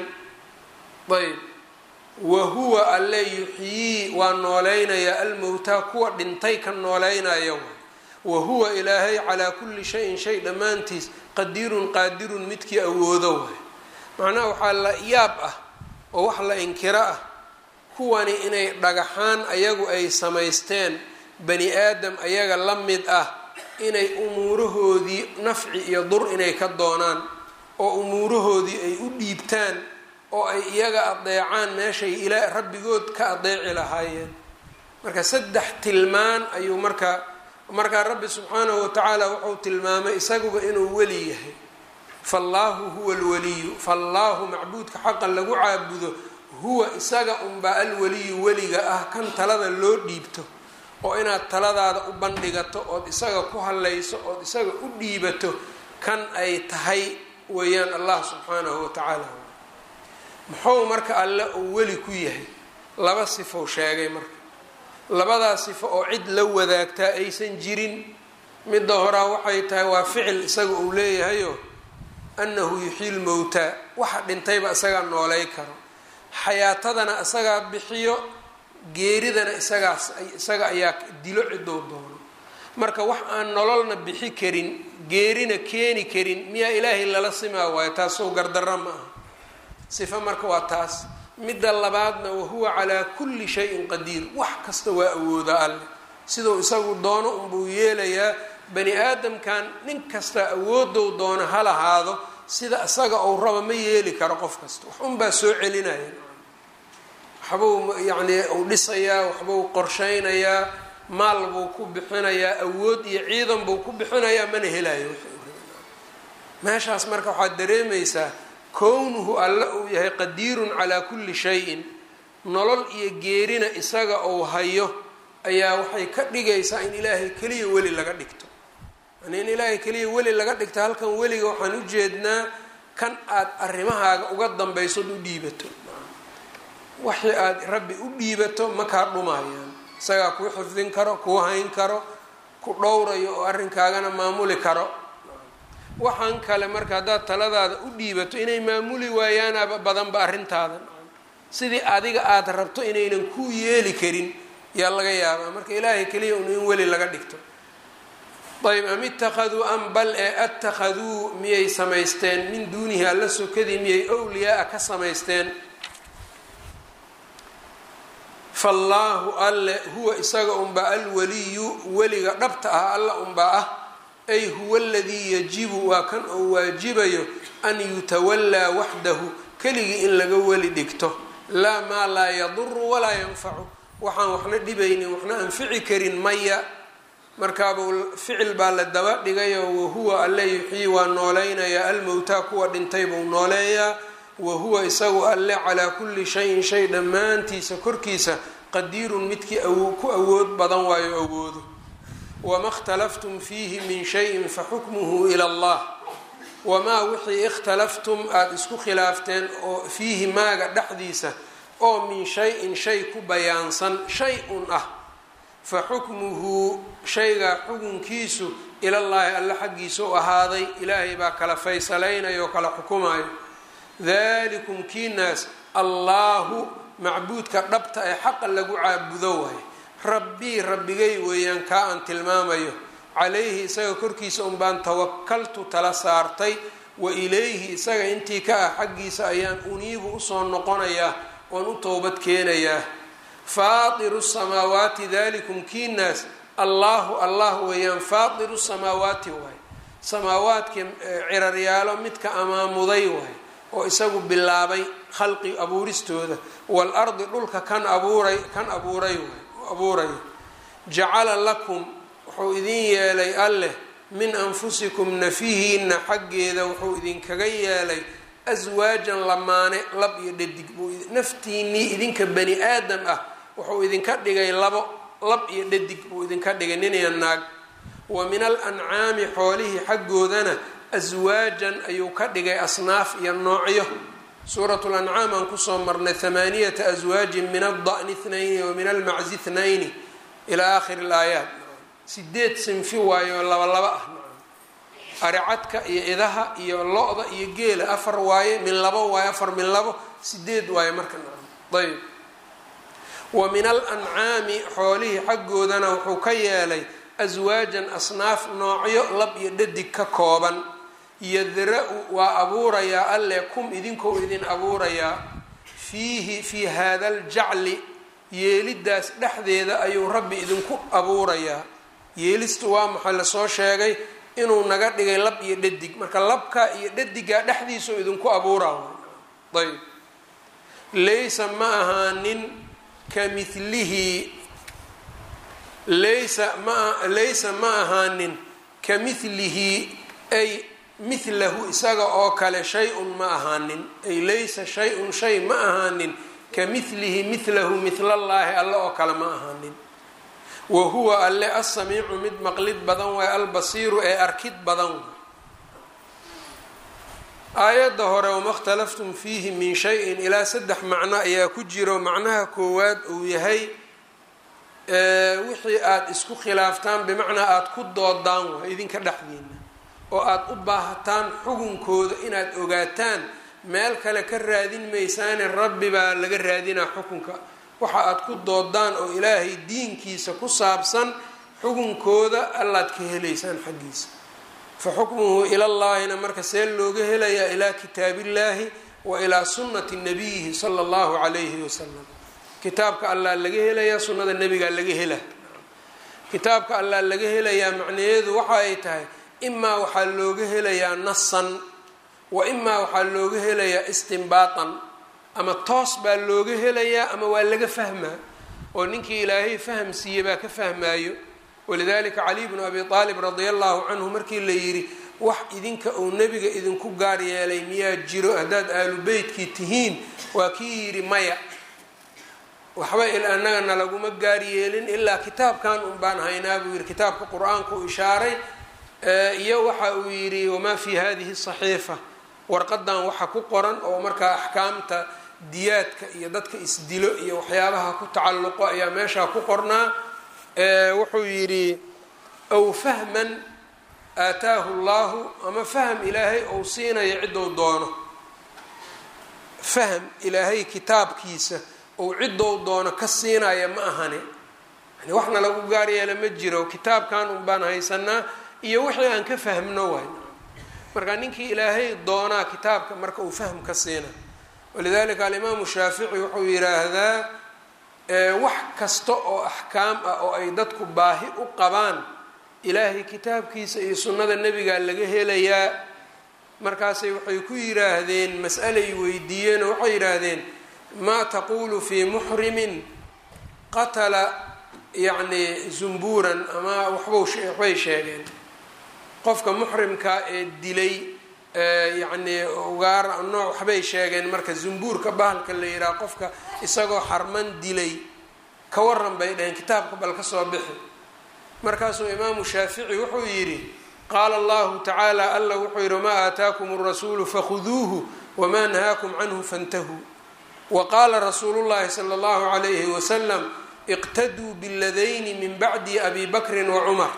ayb wa huwa alle yuxyii waa nooleynaya almowtaa kuwa dhintay ka nooleynaya wa huwa ilaahay calaa kulli shayin shay dhammaantiis qadiirun qaadirun midkii awoodo waay macnaha waxaa la yaab ah oo wax la inkiro ah kuwani inay dhagaxaan ayagu ay samaysteen bani aadam ayaga la mid ah inay umuurahoodii nafci iyo dur inay ka doonaan oo umuurahoodii ay u dhiibtaan oo ay iyaga adeecaan meeshay ilaa rabbigood ka adeeci lahaayeen marka saddex tilmaan ayuu markaa markaa rabbi subxaanahu watacaala wuxuu tilmaamay isaguba inuu weli yahay faallaahu huwa alwaliyu faallaahu macbuudka xaqan lagu caabudo huwa isaga unbaa alwaliyu weliga ah kan talada loo dhiibto oo inaad taladaada u bandhigato ood isaga ku hadlayso ood isaga u dhiibato kan ay tahay weeyaan allah subxaanahu watacaala muxuu marka alle uu weli ku yahay laba sifou sheegay marka labadaa sifo oo cid la wadaagtaa aysan jirin midda horaa waxay tahay waa ficil isaga uu leeyahayo annahu yuxyi lmowtaa waxa dhintayba isagaa noolay karo xayaatadana isagaa bixiyo geeridana isagaas isaga ayaa dilo cidou doono marka wax aan nololna bixi karin geerina keeni karin miyaa ilaahay lala simaa waayo taasoo gardarra ma aha sifo marka waa taas midda labaadna wahuwa calaa kulli shayin qadiir wax kasta waa awooda alleh siduu isagu doono unbuu yeelayaa bani aadamkan nin kasta awoodow doono ha lahaado sida isaga uu rabo ma yeeli karo qof kasta wax unbaa soo celinaya waxbuu yacnii uu dhisayaa waxbuu qorshaynayaa maal buu ku bixinayaa awood iyo ciidan buu ku bixinayaa mana helayo meeshaas marka waxaad dareemaysaa kownuhu alle uu yahay qadiirun calaa kulli shayin nolol iyo geerina isaga uu hayo ayaa waxay ka dhigaysaa in ilaahay keliya weli laga dhigto yani in ilaahay keliya weli laga dhigto halkan weliga waxaan u jeednaa kan aad arrimahaaga uga dambaysood u dhiibato waxii aad rabbi u dhiibato ma kaa dhumayaan isagaa kuu xifdin karo kuu hayn karo ku dhowrayo oo arrinkaagana maamuli karo waxaan kale marka haddaad taladaada u dhiibato inay maamuli waayaanaba badanba arrintaada sidii adiga aada rabto inaynan kuu yeeli karin yaa laga yaabaa marka ilaahay keliya un in weli laga dhigto ayb am ittakhaduu am bal ee attakhaduu miyay samaysteen min duunihi alla sokadii miyay owliyaa-a ka samaysteen faallaahu alle huwa isaga unbaa alwaliyu weliga dhabta ah alla unbaa ah ay huwa aladii yajibu waa kan oo waajibayo an yutawallaa waxdahu keligii in laga weli dhigto laa maa laa yaduru walaa yanfacu waxaan waxna dhibaynin waxna anfici karin maya markaaba ficil baa la daba dhigayoo wahuwa alle yuxyii waa nooleynaya almowtaa kuwa dhintay buu nooleeyaa wahuwa isagu alle calaa kulli shayin shay dhammaantiisa korkiisa qadiirun midkii ku awood badan waayo awoodo wama اkhtalaftum fiihi min shayin faxukmuhu ila allah wamaa wixii ikhtalaftum aada isku khilaafteen oo fiihi maaga dhexdiisa oo min shay-in shay ku bayaansan shay un ah fa xukmuhu shaygaa xukunkiisu ilallaahi alle xaggiisa u ahaaday ilaahay baa kala faysalaynaya oo kala xukumayo dalikum kiinaas allaahu macbuudka dhabta ee xaqa lagu caabudo waaye rabbii rabbigay weeyaan kaa aan tilmaamayo calayhi isaga korkiisa un baan tawakaltu tala saartay wa ilayhi isaga intii ka ah xaggiisa ayaan uniibu usoo noqonayaa oon u towbad keenayaa faatiru samaawaati dalikum kiinaas allaahu allah weeyaan faatiru samaawaati waaye samaawaadkii ciraryaalo midka amaamuday waaye oo isagu bilaabay khalqi abuuristooda waalardi dhulka kan abuuray kan abuuray abuurayo jacala lakum wuxuu idin yeelay alleh min anfusikum nafihiina xaggeeda wuxuu idinkaga yeelay aswaajan lamaane lab iyo dhadig buu naftiinii idinka bani aadam ah wuxuu idinka dhigay labo lab iyo dhadig buu idinka dhigay nin iyo naag wa min al ancaami xoolihii xaggoodana aswaajan ayuu ka dhigay asnaaf iyo noocyo suuratu lancaam aan kusoo marnay hamaaniyata aswaajin min alda'ni ithnayni wa min almaczi ithnayni ilaa aakhiri alaayaat sideed sinfi waayo laba laba ah aricadka iyo idaha iyo lo-da iyo geela afar waaye min labo waaye afar min labo sideed waaye marka ayb wa min alancaami xoolihii xaggoodana wuxuu ka yeelay aswaajan asnaaf noocyo lab iyo dhadig ka kooban yadra-u waa abuurayaa alle kum idinkou idin abuurayaa fiihi fii haada aljacli yeelidaas dhexdeeda ayuu rabbi idinku abuurayaa yeelistu waa maxaa lasoo sheegay inuu naga dhigay lab iyo dhadig marka labka iyo dhadigaa dhexdiisau idinku abuuraa ayb laysa ma ahaanin ka milihi laysa ma laysa ma ahaanin ka milihi ay milahu isaga oo kale shay-un ma ahaanin ay laysa shay-un shay ma ahaanin ka milihi milahu milallaahi alle oo kale ma ahaanin wa huwa alle asamiicu mid maqlid badan waay albasiiru ee arkid badan way aayadda hore wama اkhtalaftum fiihi min shayin ilaa saddex macno ayaa ku jiro macnaha koowaad uu yahay wixii aada isku khilaaftaan bimacnaa aada ku doodaan waay idinka dhexdiina oo aada u baahataan xukunkooda inaad ogaataan meel kale ka raadin maysaane rabbi baa laga raadinaa xukunka waxa aada ku doodaan oo ilaahay diinkiisa ku saabsan xukunkooda allaad ka helaysaan xaggiisa fa xukmuhu ilallaahina marka see looga helayaa ilaa kitaabillaahi wa ilaa sunnati nabiyihi sala allahu calayhi wasalam kitaabka allaa laga helayaa sunnada nebigaa laga hela kitaabka allaa laga helayaa macnaheedu waxa ay tahay imaa waxaa looga helayaa nasan wa imaa waxaa looga helayaa istimbaatan ama toos baa looga helayaa ama waa laga fahmaa oo ninkii ilaahay faham siiye baa ka fahmaayo walidalika caliy bnu abi aalib radia allahu canhu markii la yidhi wax idinka uu nebiga idinku gaar yeelay miyaa jiro haddaad aalu beytkii tihiin waa kii yidhi maya waxba annagana laguma gaar yeelin ilaa kitaabkan un baan haynaa buu yidhi kitaabka qur-aanka u ishaaray iyo waxa uu yidhi wamaa fi hadihi saxiifa warqadan waxa ku qoran oo markaa axkaamta diyaadka iyo dadka isdilo iyo waxyaabaha ku tacalluqo ayaa meeshaa ku qornaa wuxuu yidhi aw fahman aataahu llahu ama fahm ilaahay ou siinayo ciddou doono fahm ilaahay kitaabkiisa ou ciddou doono ka siinaya ma ahane yani waxna lagu gaar yeela ma jiro kitaabkan un baan haysanaa iyo wixii aan ka fahmno waay marka ninkii ilaahay doonaa kitaabka marka uu fahm ka siina walidalika alimaamu shaafici wuxuu yidhaahdaa wax kasta oo axkaam ah oo ay dadku baahi u qabaan ilaahay kitaabkiisa iyo sunnada nebigaa laga helayaa markaasay waxay ku yidhaahdeen mas'alay weydiiyeen oo waxay yidhaahdeen maa taquulu fii muxrimin qatala yacni zumbuuran ama waxbau waxbay sheegeen qofka muxrimkaa ee dilay yacnii ugaar nooc waxbay sheegeen marka zumbuurka bahalka la yidhaha qofka isagoo xarman dilay ka waran bay dhaheen kitaabka bal ka soo bixi markaasuu imaamu shaafici wuxuu yidhi qaala allahu tacaala alla wuxuu yidhi wamaa aataakum alrasuulu fakhuduuhu wamaa nahaakum canhu fantahuu wa qaala rasuulu llahi sala allahu calayhi wasalam iqtaduu biladayni min bacdi abi bakrin wa cumar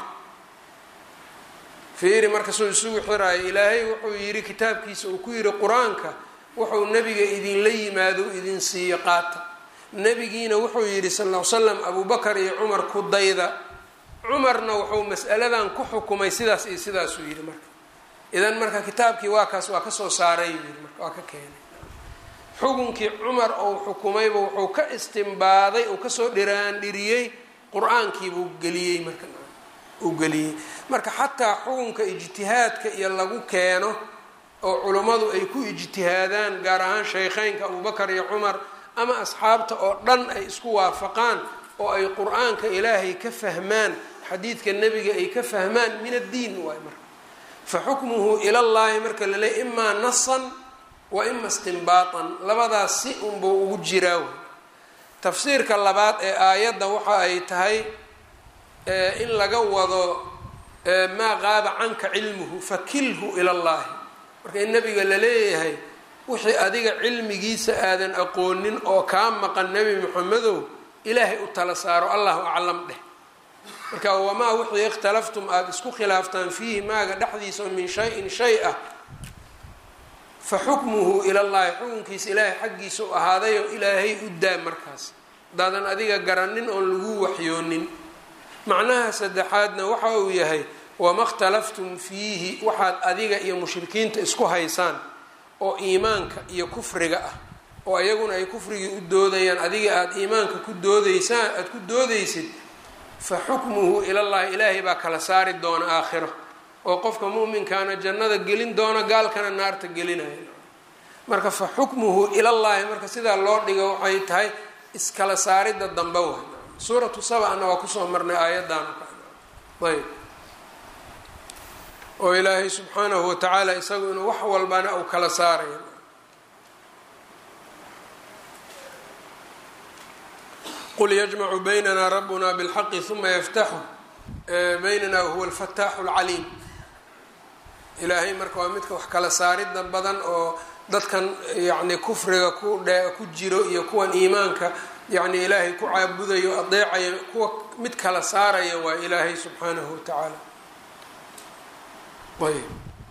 fiiri markasuu isugu xiraayo ilaahay wuxuu yidhi kitaabkiisa uu ku yidhi qur-aanka wuxuu nebiga idinla yimaado idin siiyo qaata nebigiina wuxuu yidhi sal l slam abubakar iyo cumar ku dayda cumarna wuxuu mas'aladan ku xukumay sidaas iyo sidaasuu yidhi marka idan marka kitaabkii waa kaas waa kasoo saaray yidhi marka waa ka keenay xukunkii cumar ou xukumayba wuxuu ka istimbaaday uu kasoo dhiraandhiriyey qur-aankiibuu geliyey marka uu geliyey marka xataa xukunka ijtihaadka iyo lagu keeno oo culummadu ay ku ijtihaadaan gaar ahaan shaykheynka abubakar iyo cumar ama asxaabta oo dhan ay isku waafaqaan oo ay qur-aanka ilaahay ka fahmaan xadiidka nebiga ay ka fahmaan min addiin waay marka fa xukmuhu ilallaahi marka la leey imaa nasan wa ima istimbaatan labadaas si unbuu ugu jiraa wey tafsiirka labaad ee aayadda waxa ay tahay in laga wado maa qaaba canka cilmuhu fakilhu ila llahi marka in nabiga la leeyahay wixii adiga cilmigiisa aadan aqoonin oo kaa maqan nebi moxamedow ilaahay u tala saaro allahu aclam dheh marka wamaa wixii ikhtalaftum aada isku khilaaftaan fiihi maaga dhexdiisa oo min shay-in shay ah fa xukmuhu ilallahi xukunkiisa ilaahay xaggiisa u ahaadayo ilaahay u daa markaas haddaadan adiga garanin oon lagu waxyoonin macnaha saddexaadna waxa uu yahay wama khtalaftum fiihi waxaad adiga iyo mushrikiinta isku haysaan oo iimaanka iyo kufriga ah oo ayaguna ay kufrigii u doodayaan adiga aada iimaanka ku doodaysaan aada ku doodaysid fa xukmuhu ilallahi ilaahay baa kala saari doona aakhiro oo qofka mu'minkaana jannada gelin doona gaalkana naarta gelinaya marka fa xukmuhu ilallahi marka sidaa loo dhigo waxay tahay iskala saaridda dambe wa suuratu sabana waa kusoo marnay aayaddan ayb oo ilaahay subxaanahu watacaala isagu inuu wax walbana uu kala saarayo qul yajmacu baynana rabuna bilxaqi uma yaftaxu baynana wahuwa alfataaxu alcaliim ilaahay marka waa midka wax kala saaridda badan oo dadkan yacni kufriga ku dhe ku jiro iyo kuwan iimaanka yacni ilaahay ku caabudayo adeecayo kuwa mid kala saaraya waa ilaahay subxaanahu watacaala ayb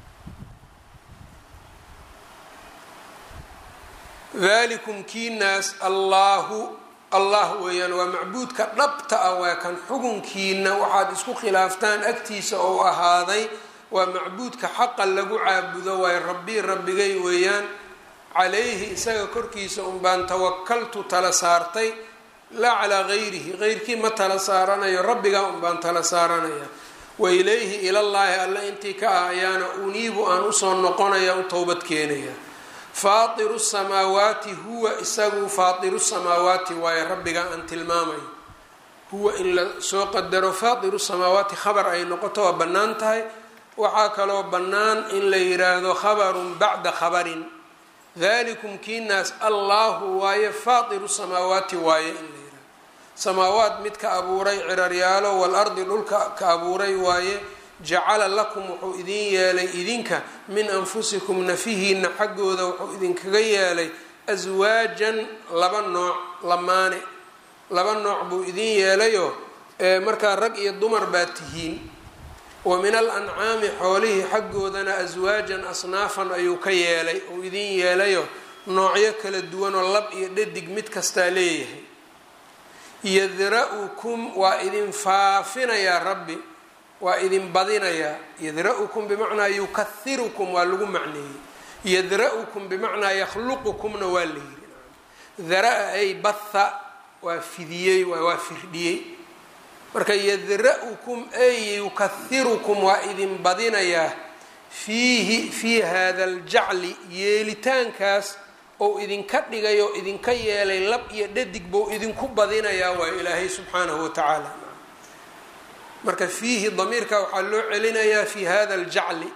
dalikum kiinaas allaahu allah weeyaan waa macbuudka dhabta ah waa kan xukunkiina waxaad isku khilaaftaan agtiisa ou ahaaday waa macbuudka xaqa lagu caabudo waayo rabbi rabbigay weeyaan calayhi isaga korkiisa unbaan tawakaltu tala saartay laa calaa gayrihi geyrkii ma tala saaranayo rabbigaa unbaan tala saaranaya wa ilayhi ilallaahi alle intii ka ah ayaana uniibu aan usoo noqonaya u towbad keenaya faatiru samaawaati huwa isagu faatiru samaawaati waayo rabbigaa aan tilmaamayo huwa in la soo qadaro faatiru samaawaati khabar ay noqoto waa bannaan tahay waxaa kaloo bannaan in la yiraahdo khabarun bacda khabarin dalikum kiinaas allaahu waaye faatiru samaawaati waaye in la yihahdo samaawaat mid ka abuuray ciraryaalo walardi dhulka ka abuuray waaye jacala lakum wuxuu idin yeelay idinka min anfusikum nafihiina xaggooda wuxuu idinkaga yeelay aswaajan laba nooc lamaane laba nooc buu idin yeelayoo markaa rag iyo dumar baa tihiin wa min al ancaami xoolihii xaggoodana aswaajan asnaafan ayuu ka yeelay uu idin yeelayo noocyo kala duwanoo lab iyo dhadig mid kastaa leeyahay yadra-ukum waa idin faafinayaa rabbi waa idin badinayaa yadra-ukum bimacnaa yukahirukum waa lagu macneeyey yadra-ukum bimacnaa yakhluqukumna waa la yiri dara-a ay batha waa fidiyey waa firdhiyey marka yadra-ukum ay yukahirukum waa idin badinayaa fiihi fii hada aljacli yeelitaankaas ou idinka dhigay oo idinka yeelay lab iyo dhadig bou idinku badinayaa waa ilaahay subxaanahu watacaala marka fiihi damiirka waxaa loo celinayaa fi hada aljacli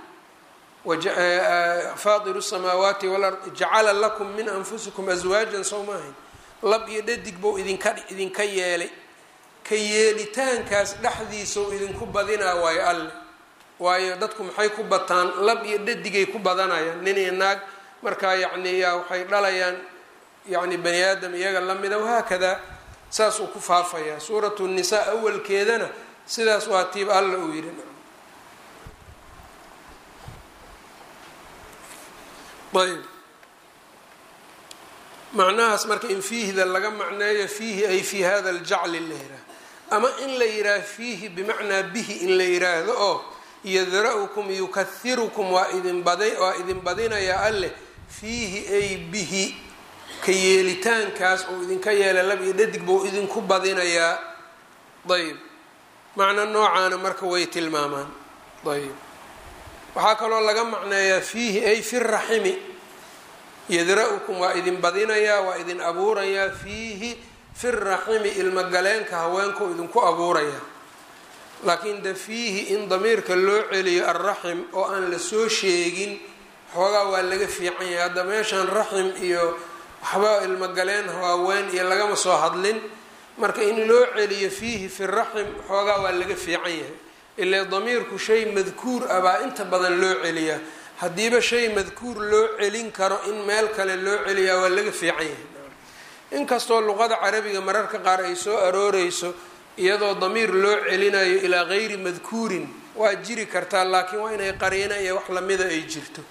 faatiru samaawaati walard jacala lakum min anfusikum aswaajan sow maahayn lab iyo dhadig bou idinka idinka yeelay ka yeelitaankaas dhexdiisau idinku badinaa waayo alle waayo dadku maxay ku bataan lab iyo dhadigay ku badanayaan nin iyo naag markaa yacni yaa waxay dhalayaan yacni bani aadam iyaga lamida wahaakadaa saas uu ku faafayaa suuratu nisaa awalkeedana sidaas waa tiib alla uu yidhi ayb macnahaas marka in fiihida laga macneeyo fiihi ay fi hada aljacli la yiraah ama in la yiraah fiihi bimacnaa bihi in la yiraahdo oo yadra-ukum yukahirukum waa idin bada waa idin badinayaa alleh fiihi ay bihi ka yeelitaankaas uu idinka yeelay lab iyo dhadig buu idinku badinayaa ayb macno noocaana marka way tilmaamaan ayb waxaa kaloo laga macneeyaa fiihi ay fi raximi yadra-ukum waa idin badinayaa waa idin abuurayaa fiihi fi raximi ilmogaleenka haweenkau idinku abuurayaa laakiin de fiihi in damiirka loo celiyo alraxim oo aan la soo sheegin xoogaa waa laga fiican yahay hadda meeshaan raxim iyo waxba ilmogaleen haween iyo lagama soo hadlin marka in loo celiyo fiihi fi raxim xoogaa waa laga fiican yahay ilaa damiirku shay madkuur ah baa inta badan loo celiyaa haddiiba shay madkuur loo celin karo in meel kale loo celiyaa waa laga fiican yahay inkastoo luqada carabiga mararka qaar ay soo arooreyso iyadoo damiir loo celinayo ilaa gayri madkuurin waa jiri kartaa laakiin waa inay qariina iyo wax lamida ay jirto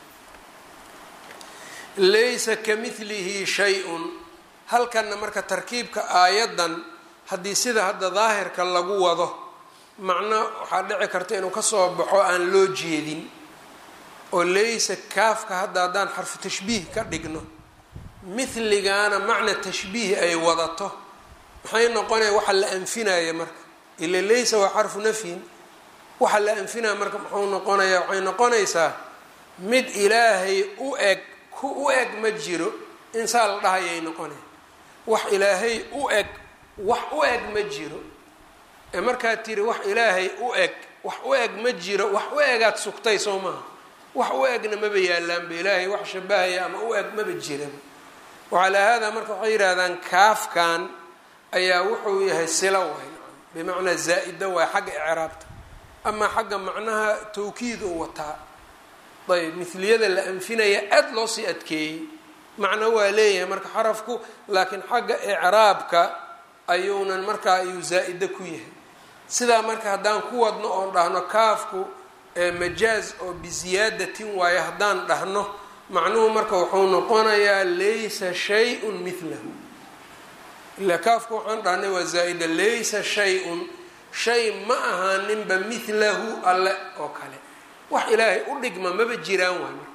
laysa ka midlihi shay-un halkanna marka tarkiibka aayaddan haddii sida hadda daahirka lagu wado macno waxaa dhici karta inuu kasoo baxo aan loo jeedin oo laysa kaafka hadda haddaan xarfu tashbiih ka dhigno mithligaana macna tashbiih ay wadato maxay noqonaya waxa la anfinaya marka ila laysa waa xarfu nafyin waxa la anfinaya marka muxuu noqonaya waxay noqonaysaa mid ilaahay u eg ku u eg ma jiro insaa la dhahayay noqonaya wax ilaahay u eg wax u eg ma jiro ee markaad tiri wax ilaahay u eg wax u eg ma jiro wax u egaad sugtay soo maaha wax u egna maba yaalaanba ilaahay wax shabahaya ama u eg maba jiraba wacalaa haadaa marka waxay yidhahdaan kaafkan ayaa wuxuu yahay sila waay bimacnaa zaa-ida waay xagga icraabta amaa xagga macnaha tawkiid uu wataa ayb mithliyada la anfinaya aada loo sii adkeeyey macno waa leeyahay marka xarafku laakiin xagga icraabka ayuunan markaa ayuu zaa-ida ku yahay sidaa marka haddaan ku wadno oon dhahno kaafku majaaz oo biziyaadatin waayo haddaan dhahno macnuhu marka wuxuu noqonayaa laysa shay-un mithlahu ilaa kaafku waxaan dhahnay waa zaa-ida laysa shay-un shay ma ahaaninba mithlahu alle oo kale wax ilaahay u dhigma maba jiraan waay marka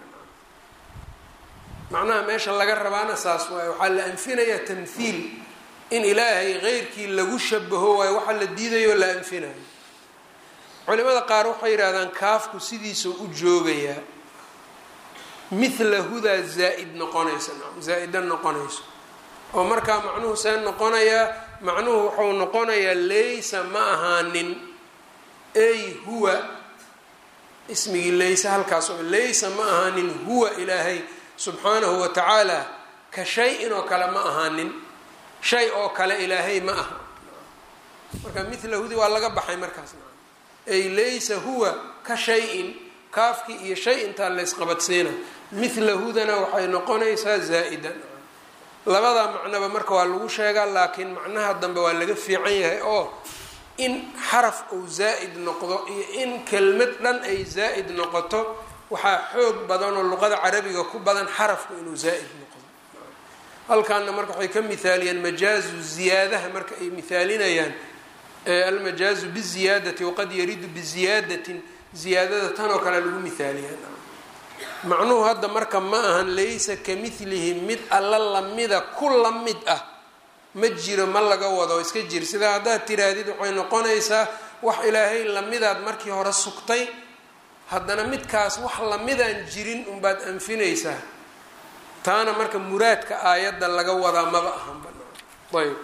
macnaha meesha laga rabaana saas waayo waxaa la anfinayaa tamthiil in ilaahay keyrkii lagu shabaho waayo waxaa la diidayo la anfinayo culimada qaar waxay yidhahdaan kaafku sidiisuu u joogayaa mithlahudaa zaa-id noqonaysa zaa-ida noqonayso oo markaa macnuhu see noqonayaa macnuhu wuxuu noqonayaa laysa ma ahaanin ay huwa ismigii laysa halkaas oo laysa ma ahaanin huwa ilaahay subxaanahu wa tacaala ka shay-in oo kale ma ahaanin shay oo kale ilaahay ma aha marka mithlahudi waa laga baxay markaas ay laysa huwa ka shay-in kaafkii iyo shay intaa laysqabadsiina mithlahudana waxay noqonaysaa zaa-ida labada macnoba marka waa lagu sheegaa laakiin macnaha dambe waa laga fiican yahay oo in xaraf uu zaa-id noqdo iyo in kelmad dhan ay zaa-id noqoto waxaa xoog badan oo luqada carabiga ku badan xarafku inuu zaa-id noqdo halkaana marka waxay ka mithaaliyeen majaazu ziyaadaha marka ay mithaalinayaan almajaazu biziyaadati waqad yaridu biziyaadatin ziyaadada tan oo kale lagu mithaaliyaa macnuhu hadda marka ma ahan laysa ka milihi mid alla lamida ku la mid ah ma jiro ma laga wado iska jir sidaa haddaad tiraahdid waxay noqonaysaa wax ilaahay lamidaad markii hore sugtay haddana midkaas wax lamidaan jirin unbaad anfinaysaa taana marka muraadka aayadda laga wadaa maba ahan banaan ayb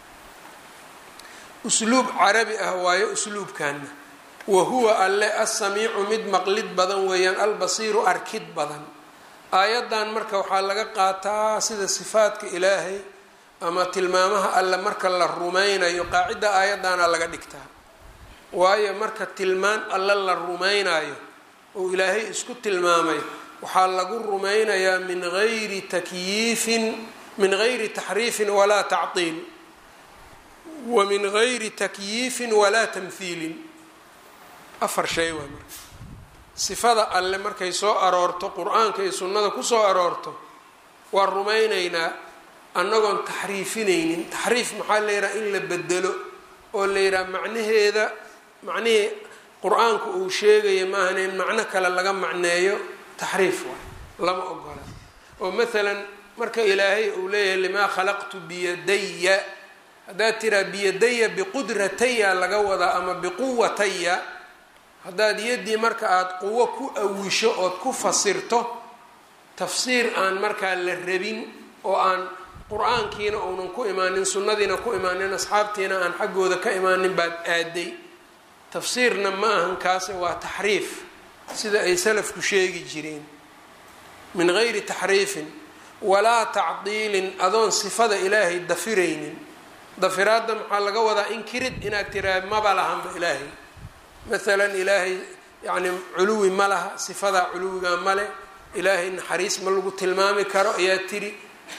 usluub carabi ah waayo usluubkaana wa huwa alle assamiicu mid maqlid badan weeyaan albasiiru arkid badan aayaddan marka waxaa laga qaataa sida sifaadka ilaahay ama tilmaamaha alle marka la rumaynayo qaacidda aayaddaana laga dhigtaa waayo marka tilmaan alle la rumaynayo oo ilaahay isku tilmaamay waxaa lagu rumaynayaa min gayri takyiifin min gayri taxriifin walaa tactiil wa min gayri takyiifin walaa tamhiilin afar shay waa marka sifada alle markay soo aroorto qur-aanka iyo sunnada kusoo aroorto waa rumaynaynaa annagoon taxriifinaynin taxriif maxaa la yidhaha in la bedelo oo la yidhaha macnaheeda macnihii qur-aanku uu sheegaya maahan in macno kale laga macneeyo taxriif waay lama ogola oo maalan marka ilaahay uu leeyahay limaa khalaqtu biyadaya haddaad tiraa biyadaya biqudrataya laga wadaa ama biquwataya haddaad yaddii marka aada quwo ku awisho ood ku fasirto tafsiir aan markaa la rabin oo aan qur-aankiina uunan ku imaanin sunnadiina ku imaanin asxaabtiina aan xaggooda ka imaanin baad aaday tafsiirna ma ahan kaase waa taxriif sida ay salafku sheegi jireen min gayri taxriifin walaa tacdiilin adoon sifada ilaahay dafiraynin dafiraadda maxaa laga wadaa inkirid inaad tiraa maba lahanba ilaahay maalan ilaahay yacni culuwi ma laha sifadaa culuwigaa male ilaahay naxariis ma lagu tilmaami karo ayaa tiri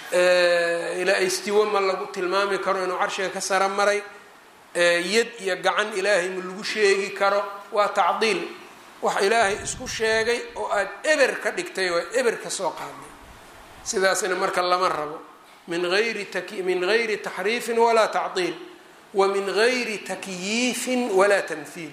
istiwo ma lagu tilmaami karo inuu carshiga ka sara maray yad iyo gacan ilaahay ma lagu sheegi karo waa tacdiil wax ilaahay isku sheegay oo aada eber ka dhigtay oo eber ka soo qaaday sidaasna marka lama rabo min ayri min gayri taxriifin walaa tacdiil wa min gayri takyiifin walaa tamhiil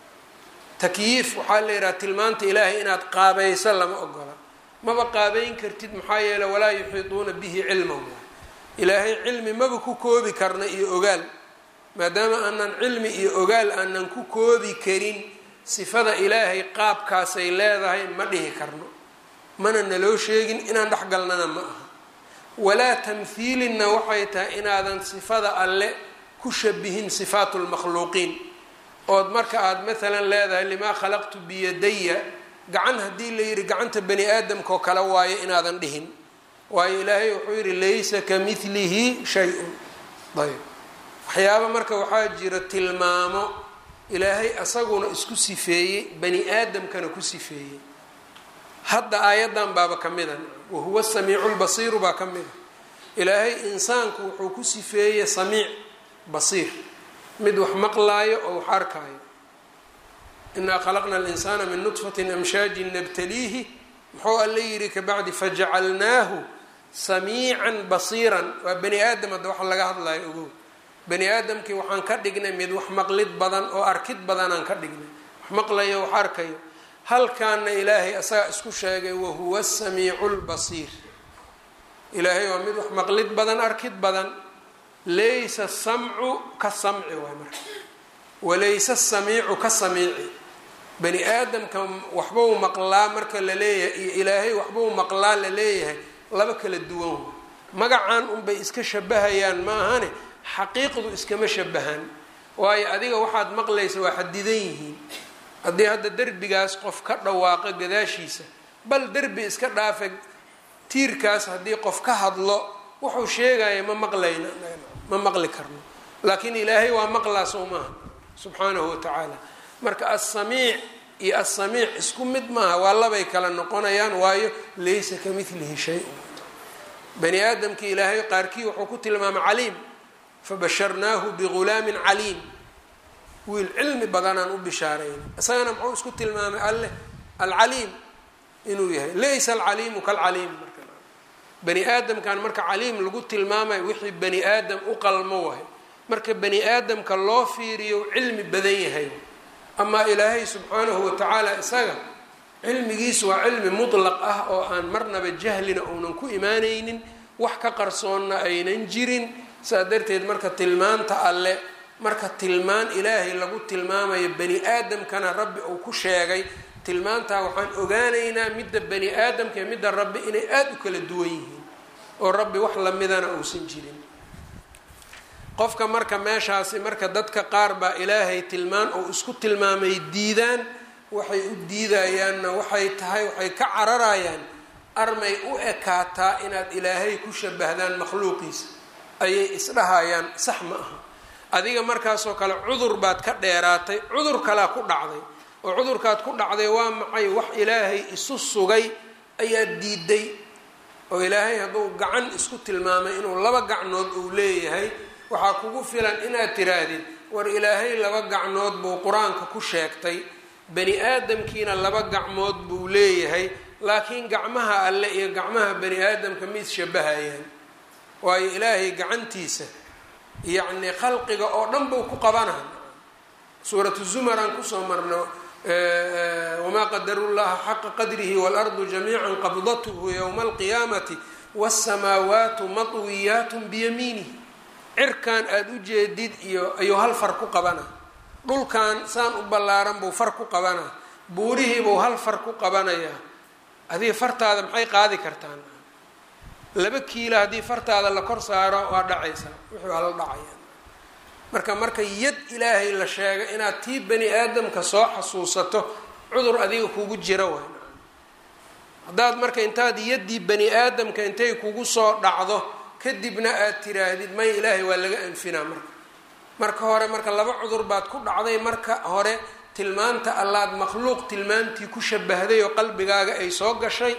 takyiif waxaa la yidhaha tilmaanta ilaahay inaad qaabayso lama ogola maba qaabeyn kartid maxaa yeele walaa yuxiiduuna bihi cilman ilaahay cilmi maba ku koobi karna iyo ogaal maadaama aanan cilmi iyo ogaal aanan ku koobi karin sifada ilaahay qaabkaasay leedahay ma dhihi karno mana naloo sheegin inaan dhexgalnana ma aha walaa tamhiilinna waxay tahay inaadan sifada alle ku shabihin sifaatu lmakhluuqiin ood marka aada maalan leedahay limaa khalaqtu biyadaya gacan haddii la yidhi gacanta bani aadamka oo kale waayo inaadan dhihin waayo ilaahay wuxuu yidhi laysa ka milihi shay-un ayb waxyaaba marka waxaa jira tilmaamo ilaahay asaguna isku sifeeyey bani aadamkana ku sifeeyey hadda aayaddan baaba ka mida wahuwa samiicu lbasiiru baa ka mida ilaahay insaanku wuxuu ku sifeeyey samiic basiir mid wax maqlaayo oo wax arkaayo inaa khalaqna alinsaana min nudfatin amshaajin nabtaliihi muxuu alla yidhi kabacdi fajacalnaahu samiican basiiran waa bani aadam hadda waxa laga hadlayo ogow bani aadamkii waxaan ka dhignay mid wax maqlid badan oo arkid badanaan ka dhignay wax maqlayo wax arkayo halkaana ilaahay asagaa isku sheegay wahuwa samiicu lbasiir ilaahay waa mid wax maqlid badan arkid badan laysa samcu ka samci waay marka walaysa samiicu ka samiici bani aadamka waxbau maqlaa marka la leeyahay iyo ilaahay waxbau maqlaa la leeyahay laba kala duwan wa magacan unbay iska shabahayaan maahane xaqiiqdu iskama shabahan waayo adiga waxaad maqlaysa waa xadidan yihiin haddii hadda derbigaas qof ka dhawaaqo gadaashiisa bal derbi iska dhaafa tiirkaas haddii qof ka hadlo wuxuu sheegaya ma maqlayna ma maqli karno laakiin ilaahay waa maqlaa soo maaha subxaanahu watacaala marka assamiic iyo assamiic isku mid maaha waa labay kala noqonayaan waayo laysa ka milihi shay-un bani aadamkii ilaahay qaarkii wuxuu ku tilmaamay caliim fabasharnaahu bigulaamin caliim wiil cilmi badanaan u bishaarayna isagana muxuu isku tilmaamay alleh alcaliim inuu yahay laysa alcaliimu kalcaliim marka bani aadamkan marka caliim lagu tilmaamayo wixii bani aadam u qalmo wahay marka bani aadamka loo fiiriyo cilmi badan yahay amaa ilaahay subxaanahu watacaala isaga cilmigiisu waa cilmi mutlaq ah oo aan marnaba jahlina uunan ku imaanaynin wax ka qarsoonna aynan jirin saa darteed marka tilmaanta alle marka tilmaan ilaahay lagu tilmaamayo bani aadamkana rabbi uu ku sheegay tilmaantaa waxaan ogaanaynaa midda bani aadamka iyo midda rabbi inay aada u kala duwan yihiin oo rabbi wax lamidana uusan jirin qofka marka meeshaasi marka dadka qaar baa ilaahay tilmaan oo isku tilmaamay diidaan waxay u diidayaanna waxay tahay waxay ka cararayaan armay u ekaataa inaad ilaahay ku shabahdaan makhluuqiisa ayay isdhahayaan sax ma aha adiga markaasoo kale cudur baad ka dheeraatay cudur kalaa ku dhacday oo cudurkaad ku dhacday waa maxay wax ilaahay isu sugay ayaad diiday oo ilaahay hadduu gacan isku tilmaamay inuu laba gacnood uu leeyahay waxaa kugu filan inaad tiraahdid war ilaahay laba gacnood buu qur-aanka ku sheegtay bani aadamkiina laba gacmood buu leeyahay laakiin gacmaha alle iyo gacmaha bani aadamka ma isshabahayaan waayo ilaahay gacantiisa yacni khalqiga oo dhan buu ku qabanaha suuratu zumar aan kusoo marno wamaa qadaru llaha xaqa qadrihi waalardu jamiica qabdathu yowma alqiyaamati wasamaawaatu matwiyaat biyamiinihi cirkan aada u jeedid iyo ayuu hal far ku qabana dhulkan saan u ballaaran buu far ku qabana buurihiibuu hal far ku qabanayaa adiga fartaada maxay qaadi kartaan laba kiila haddii fartaada la kor saaro waa dhacaysaa wuxuu hala dhacaya marka marka yad ilaahay la sheega inaad tii bani aadamka soo xasuusato cudur adiga kugu jira way haddaad marka intaad yaddii bani aadamka intay kugu soo dhacdo kadibna aad tiraahdid may ilaahay waa laga anfinaa marka marka hore marka laba cudur baad ku dhacday marka hore tilmaanta allaad makhluuq tilmaantii ku shabahday oo qalbigaaga ay soo gashay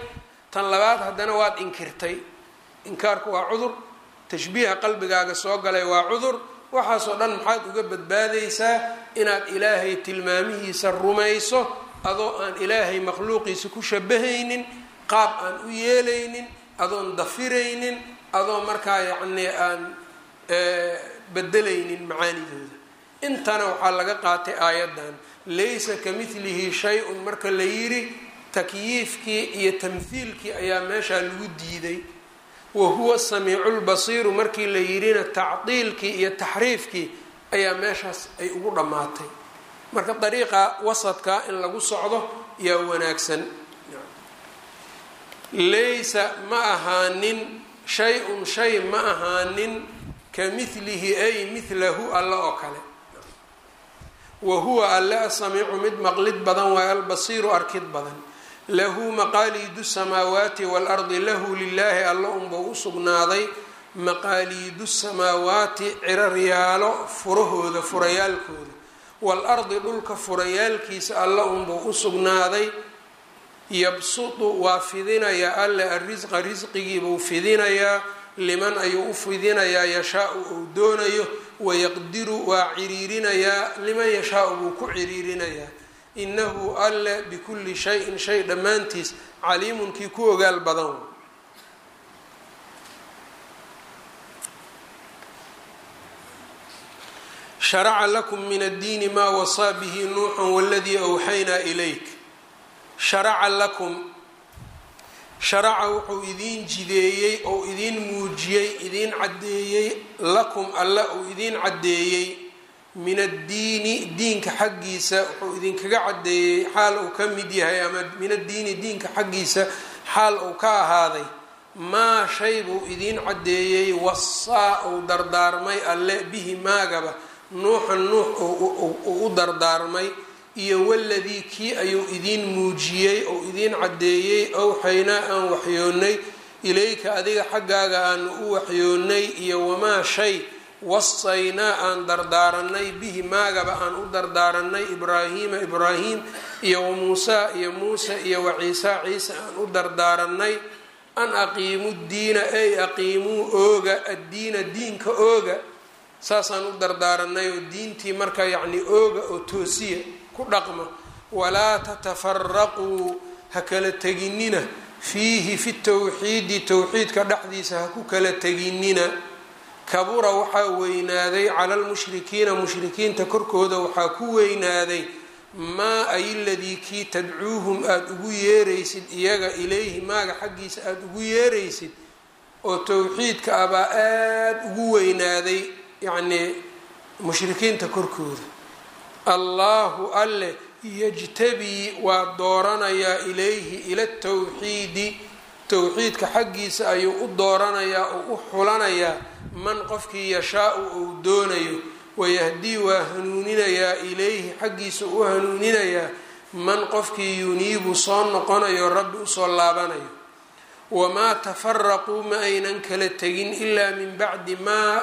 tan labaad haddana waad inkirtay inkaarku waa cudur tashbiiha qalbigaaga soo galay waa cudur waxaasoo dhan maxaad uga badbaadaysaa inaad ilaahay tilmaamihiisa rumayso adoo aan ilaahay makhluuqiisa ku shabahaynin qaab aan u yeelaynin adoon dafiraynin adoo markaa yacnii aan bedelaynin macaanidooda intana waxaa laga qaatay aayaddan laysa ka midlihi shay-un marka la yidhi takyiifkii iyo tamhiilkii ayaa meeshaa lagu diiday wa huwa samiicu lbasiiru markii la yidhina tacdiilkii iyo taxriifkii ayaa meeshaas ay ugu dhammaatay marka dariiqa wasadka in lagu socdo yaa wanaagsan laysa ma ahaanin shay-un shay ma ahaanin ka midlihi ay midlahu alle oo kale wa huwa alle asamiicu mid maqlid badan waayo albasiiru arkid badan lahu maqaaliidu samaawaati waalardi lahu lilaahi alla unbuu u sugnaaday maqaaliidu samaawaati ciraryaalo furahooda furayaalkooda waalardi dhulka furayaalkiisa alla unbuu u sugnaaday yabsudu waa fidinayaa alle arrisqa risqigiibuu fidinayaa liman ayuu u fidinayaa yashaau uu doonayo wayaqdiru waa ciriirinayaa liman yashaau buu ku ciriirinayaa inahu alle bikulli shayin shay dhammaantiis caliimun kii ku ogaal badan sharaca lakum min addiini maa wasaa bihi nuuxan waladii awxaynaa ilayk sharaca lakum sharaca wuxuu idiin jideeyey oo idiin muujiyey idiin caddeeyey lakum alle uu idiin caddeeyey min addiini diinka xaggiisa wuxuu idinkaga caddeeyey xaal uu ka mid yahay ama min addiini diinka xaggiisa xaal uu ka ahaaday maa shay buu idiin caddeeyey wasaa uu dardaarmay alle bihi maagaba nuuxan nuux uu u dardaarmay iyo waladii kii ayuu idiin muujiyey oo idiin caddeeyey owxaynaa aan waxyoonnay ilayka adiga xaggaaga aanu u waxyoonnay iyo wamaa shay wasaynaa aan dardaaranay bihi maagaba aan u dardaaranay ibraahiima ibraahim iyo wa muusaa iyo muuse iyo wa ciisaa ciise aan u dardaaranay an aqiimu diina ay aqiimuu ooga addiina diinka ooga saasaan u dardaaranay oo diintii marka yacni ooga oo toosiya ku dhaqma walaa tatafaraquu ha kala teginina fiihi fi towxiidi towxiidka dhexdiisa ha ku kala teginina kabura waxaa weynaaday cala lmushrikiina mushrikiinta korkooda waxaa ku weynaaday maa ay ladii kii tadcuuhum aada ugu yeeraysid iyaga ilayhi maaga xaggiisa aada ugu yeeraysid oo towxiidka abaa aada ugu weynaaday yacnii mushrikiinta korkooda allahu alle yajtabii waa dooranayaa ilayhi ila towxiidi towxiidka xaggiisa ayuu u dooranayaa oo u xulanayaa man qofkii yashaa-u uu doonayo wayahdii waa hanuuninayaa ilayhi xaggiisa u hanuuninayaa man qofkii yuniibu soo noqonayo rabbi usoo laabanayo wamaa tafaraquu ma aynan kala tegin ilaa min bacdi maa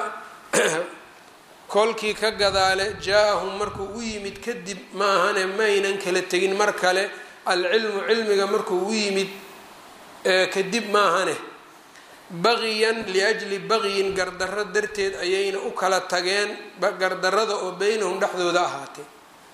kolkii ka gadaale jaa-ahum markuu u yimid kadib ma ahane maaynan kala tegin mar kale alcilmu cilmiga markuu u yimid kadib ma ahane baqiyan liajli baqyin gardarro darteed ayayna u kala tageen gardarrada oo beynahum dhexdooda ahaatay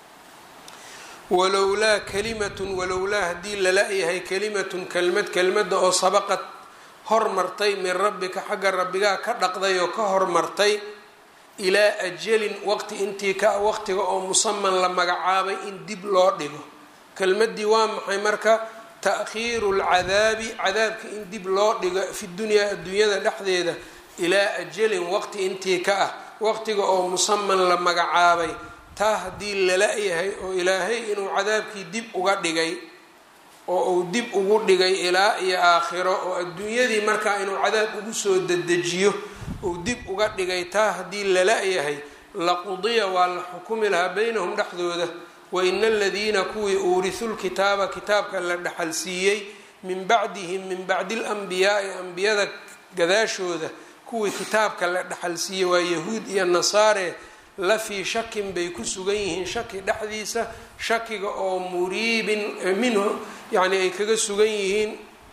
walowlaa kalimatun walowlaa haddii lala-yahay kalimatun kelmad kelmadda oo sabaqad hormartay min rabbika xagga rabbigaa ka dhaqday oo ka hormartay ilaa ajalin waqti intii ka waqtiga oo musaman la magacaabay in dib loo dhigo kelmaddii waa maxay marka ta'khiiru lcadaabi cadaabka in dib loo dhigo fi dunyaa adduunyada dhexdeeda ilaa ajalin waqti intii ka ah waqtiga oo musaman la magacaabay taa haddii lala-yahay oo ilaahay inuu cadaabkii dib uga dhigay oo uu dib ugu dhigay ilaa iyo aakhiro oo adduunyadii markaa inuu cadaab ugu soo dedejiyo uu dib uga dhigay taa haddii lala-yahay laqudiya waa la xukumi lahaa beynahum dhexdooda waina aladiina kuwii uurisu lkitaaba kitaabka la dhaxalsiiyey min bacdihim min bacdi alanbiyaai ambiyada gadaashooda kuwii kitaabka la dhaxalsiiyey waa yahuud iyo nasaare la fii shakin bay ku sugan yihiin shaki dhexdiisa shakiga oo muriibin minhu yacni ay kaga sugan yihiin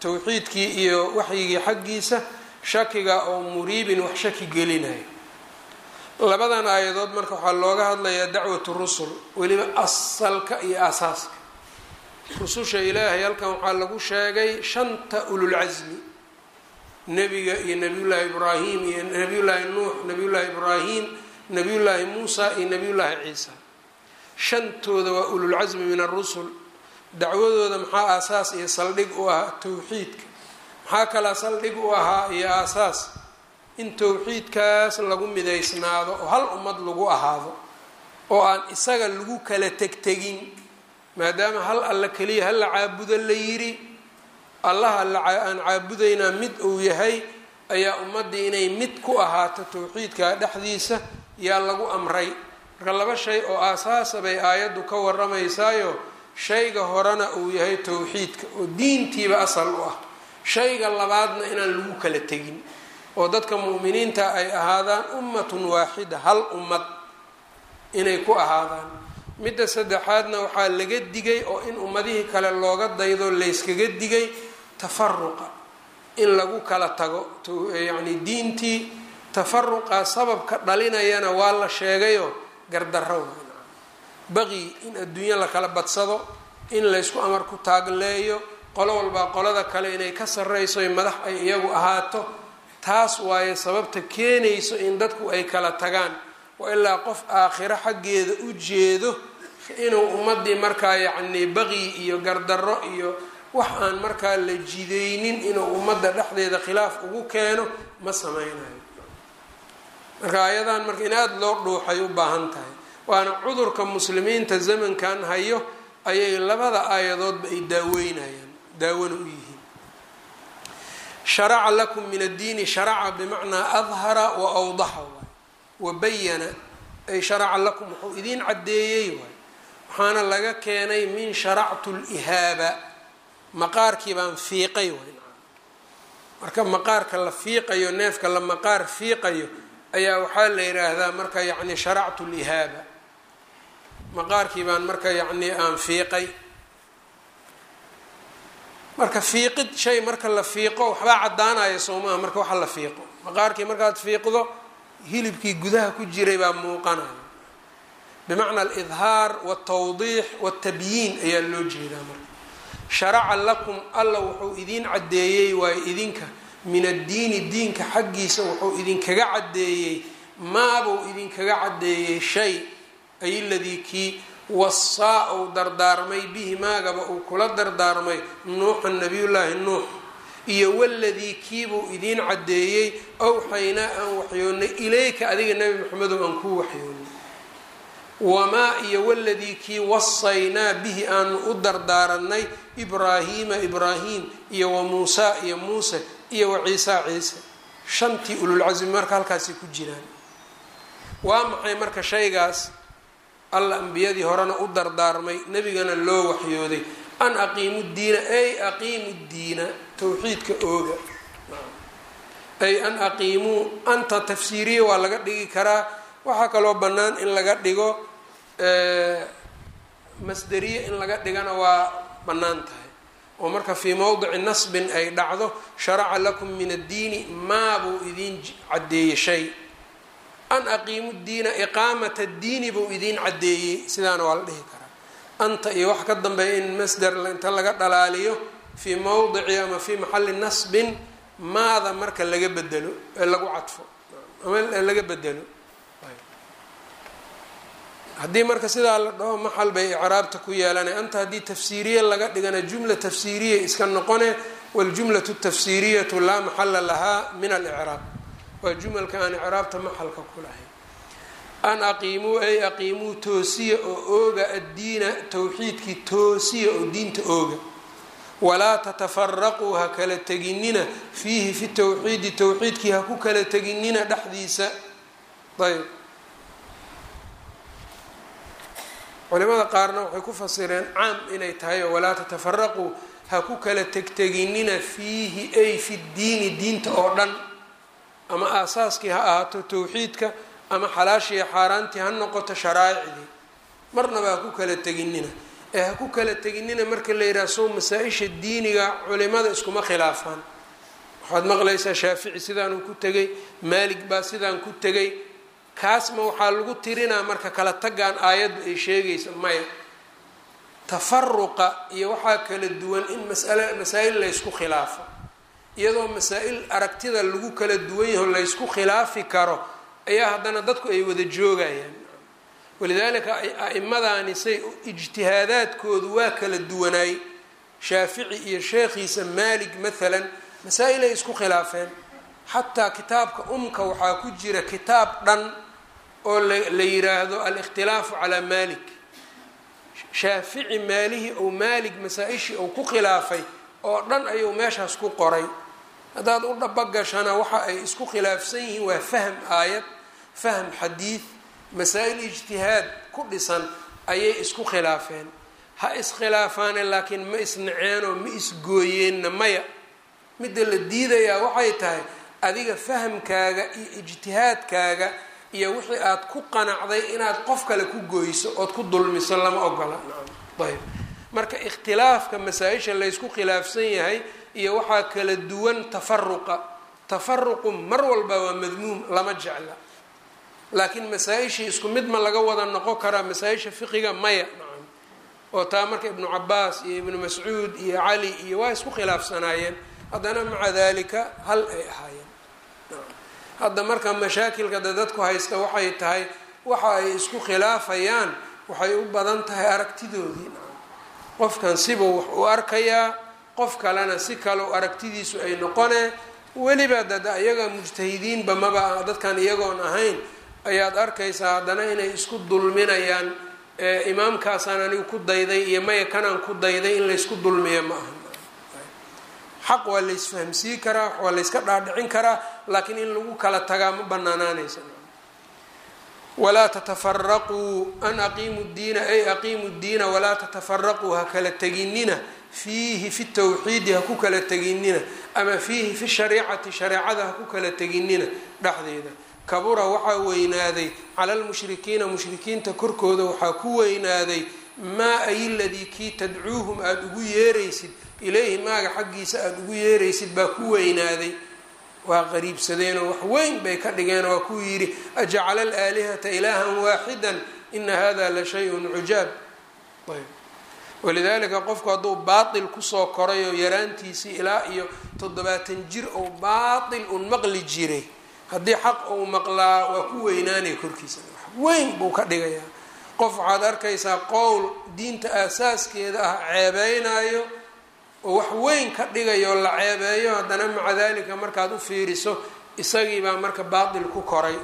towxiidkii iyo waxyigii xaggiisa shakiga oo muriibin wax shaki gelinayo labadan aayadood marka waxaa looga hadlayaa dacwatu rusul weliba asalka iyo aasaaska rususha ilaahay halkan waxaa lagu sheegay shanta ululcasmi nebiga iyo nabiyullaahi ibraahim iyo nabiyullaahi nuux nabiyullaahi ibraahim nabiyullaahi muusa iyo nabiyullaahi ciisa shantooda waa ululcasmi min arusul dacwadooda maxaa aasaas iyo saldhig u ahaa towxiidka maxaa kalaa saldhig u ahaa iyo aasaas in towxiidkaas lagu midaysnaado oo hal ummad lagu ahaado oo aan isaga lagu kala tegtegin maadaama hal alla keliya hala caabudo la yiri allaha aan caabudaynaa mid uu yahay ayaa ummaddii inay mid ku ahaato towxiidka dhexdiisa yaa lagu amray marka laba shay oo aasaasa bay aayaddu ka waramaysaayo shayga horena uu yahay towxiidka oo diintiiba asal u ah shayga labaadna inaan lagu kala tegin oo dadka mu'miniinta ay ahaadaan ummatun waaxida hal ummad inay ku ahaadaan midda saddexaadna waxaa laga digay oo in ummadihii kale looga daydo layskaga digay tafaruqa in lagu kala tago yacni diintii tafaruqa sababka dhalinayana waa la sheegayo gardarro baqi in adduunyo la kala badsado in laysku amar ku taagleeyo qolo walbaa qolada kale inay ka sarreyso madax ay iyagu ahaato taas waaye sababta keenayso in dadku ay kala tagaan wa ilaa qof aakhiro xaggeeda u jeedo inuu ummadii markaa yacnii baqi iyo gardarro iyo wax aan markaa la jidaynin inuu ummadda dhexdeeda khilaaf ugu keeno ma sameynayo marka ayadan marka in aada loo dhuuxay u baahan tahay waana cudurka muslimiinta zamankan hayo ayay labada aayadoodba ay daaweynayaan daawona u yihiin sharaca lakum min addiini sharaca bimacnaa adhara wa awdaxa waay wa bayana ay sharaca lakum wuxuu idiin caddeeyey waay waxaana laga keenay min sharactu lihaaba maqaarkii baan fiiqay waay marka maqaarka la fiiqayo neefka la maqaar fiiqayo ayaa waxaa la yidhaahdaa marka yacni sharactu lihaaba maqaarkii baan marka yacni aan fiiqay marka fiiqid shay marka la fiiqo waxbaa caddaanaya soomaha marka waxa la fiiqo maqaarkii markaad fiiqdo hilibkii gudaha ku jiray baa muuqanaya bimacna alidhaar waltawdiix waltabyiin ayaa loo jeedaa marka sharaca lakum alla wuxuu idiin caddeeyey waayo idinka min addiini diinka xaggiisa wuxuu idinkaga caddeeyey maabuu idinkaga caddeeyey shay ay ladii kii wasaa uu dardaarmay bihi maagaba uu kula dardaarmay nuuxan nabiyullaahi nuux iyo waladii kiibuu idiin caddeeyey awxaynaa aan waxyoonnay ilayka adiga nebi maxamedow aan kuu waxyoonnay wamaa iyo waladii kii wasaynaa bihi aanu u dardaaranay ibraahiima ibraahim iyo wa muusaa iyo muuse iyo wa ciisaa ciise shantii ululcasmi marka halkaasi ku jiraan waa maxay marka shaygaas alla ambiyadii horena u dardaarmay nebigana loo waxyooday an aqiimu diina ay aqiimu diina towxiidka ooga ay an aqiimuu anta tafsiiriya waa laga dhigi karaa waxaa kaloo bannaan in laga dhigo masderiye in laga dhigana waa bannaan tahay oo marka fii mowdici nasbin ay dhacdo sharaca lakum min addiini maabuu idiin caddeeyey shay an aqiimu diina iqaamata diini buu idiin caddeeyey sidaana waa la dhihi karaa anta iyo wax ka dambeeya in masder inta laga dhalaaliyo fii mowdici ama fii maxalli nasbin maada marka laga bedelo ee lagu cadfo ama laga bedelo haddii marka sidaa la dhaho maxal bay icraabta ku yeelanay anta haddii tafsiiriye laga dhigana jumla tafsiiriya iska noqone waljumlatu tafsiiriyatu laa maxala lahaa min alicraab waa jumalka aan icraabta maxalka ku lahayn an aqiimuu ay aqiimuu toosiya oo ooga addiina towxiidkii toosiya oo diinta ooga walaa tatafaraquu ha kala teginina fiihi fi towxiidi towxiidkii ha ku kala teginina dhexdiisa ayb culimada qaarna waxay ku fasireen caam inay tahay oo walaa tatafaraquu ha ku kala tegteginina fiihi ay fi ddiini diinta oo dhan ama aasaaskii ha ahaato towxiidka ama xalaashii xaaraantii ha noqoto sharaa'icdii marnaba ha ku kala teginina ee ha ku kala teginina marka la yidhaha sow masaa-isha diiniga culimada iskuma khilaafaan waxaad maqlaysaa shaafici sidaanuu ku tegay maalig baa sidaan ku tegay kaasma waxaa lagu tirinaa marka kala tagaan aayaddu ay sheegaysa maya tafaruqa iyo waxaa kala duwan in masala masaa-il laysku khilaafo iyadoo masaa-il aragtida lagu kala duwan yaho laysku khilaafi karo ayaa haddana dadku ay wada joogayaan walidaalika a-imadaani say ijtihaadaadkoodu waa kala duwanaay shaafici iyo sheekhiisa maalig maalan masaa-il ay isku khilaafeen xataa kitaabka umka waxaa ku jira kitaab dhan oo la yiraahdo alikhtilaafu calaa maalik shaafici maalihii ou maalig masaa-ishii ou ku khilaafay oo dhan ayuu meeshaas ku qoray haddaad u dhabagashana waxa ay isku khilaafsan yihiin waa fahm aayad fahm xadiid masaa-il ijtihaad ku dhisan ayay isku khilaafeen ha iskhilaafaane laakiin ma isnaceenoo ma isgooyeenna maya midda la diidayaa waxay tahay adiga fahamkaaga iyo ijtihaadkaaga iyo wixii aad ku qanacday inaad qof kale ku gooyso ood ku dulmiso lama ogola ayb marka ikhtilaafka masaa-isha laysku khilaafsan yahay iyo waxaa kala duwan tafaruqa tafaruqu mar walba waa madmuum lama jecla laakiin masaa-ishii isku mid ma laga wada noqon karaa masaa-isha fiqiga maya nacam oo taa marka ibnu cabaas iyo ibnu mascuud iyo cali iyo waa isku khilaafsanaayeen haddana maca dalika hal ay ahaayeen hadda marka mashaakilka de dadku haysta waxay tahay waxa ay isku khilaafayaan waxay u badan tahay aragtidoodii qofkan sibuu wax u arkayaa qof kalena si kale aragtidiisu ay noqonee weliba dad iyaga mujtahidiinba maba dadkan iyagoon ahayn ayaad arkaysaa haddana inay isku dulminayaan imaamkaasaan anigu ku dayday iyo maya kanaan ku dayday in laysku dulmiya ma aha xaq waa laysfahamsii karaa waa layska dhaadhicin karaa laakiin in lagu kala tagaa ma banaanaanaysa walaa tatafaraquu an aqiimu diina ay aqiimu diina walaa tatafaraquu ha kala teginina fiihi fi tawxiidi ha ku kala teginina ama fiihi fi shariicati shareecada ha ku kala teginina dhexdeeda kabura waxaa weynaaday cala lmushrikiina mushrikiinta korkooda waxaa ku weynaaday maa ay ladii kii tadcuuhum aada ugu yeeraysid ilayhi maaga xaggiisa aada ugu yeeraysid baa ku weynaaday waa qariibsadeenoo wax weyn bay ka dhigeen waa kuu yidhi ajacala alaalihata ilaahan waaxidan ina hada la shay-un cujaab ayb walidaalika qofku hadduu baatil kusoo koray oo yaraantiisii ilaa iyo toddobaatan jir ou baatil un maqli jiray haddii xaq uu maqlaa waa ku weynaanaya korkiisa wax weyn buu ka dhigayaa qof waxaad arkaysaa qowl diinta aasaaskeeda ah ceebeynayo oo wax weyn ka dhigayo la ceebeeyo haddana maca dalika markaad u fiiriso isagiibaa marka baatil ku koray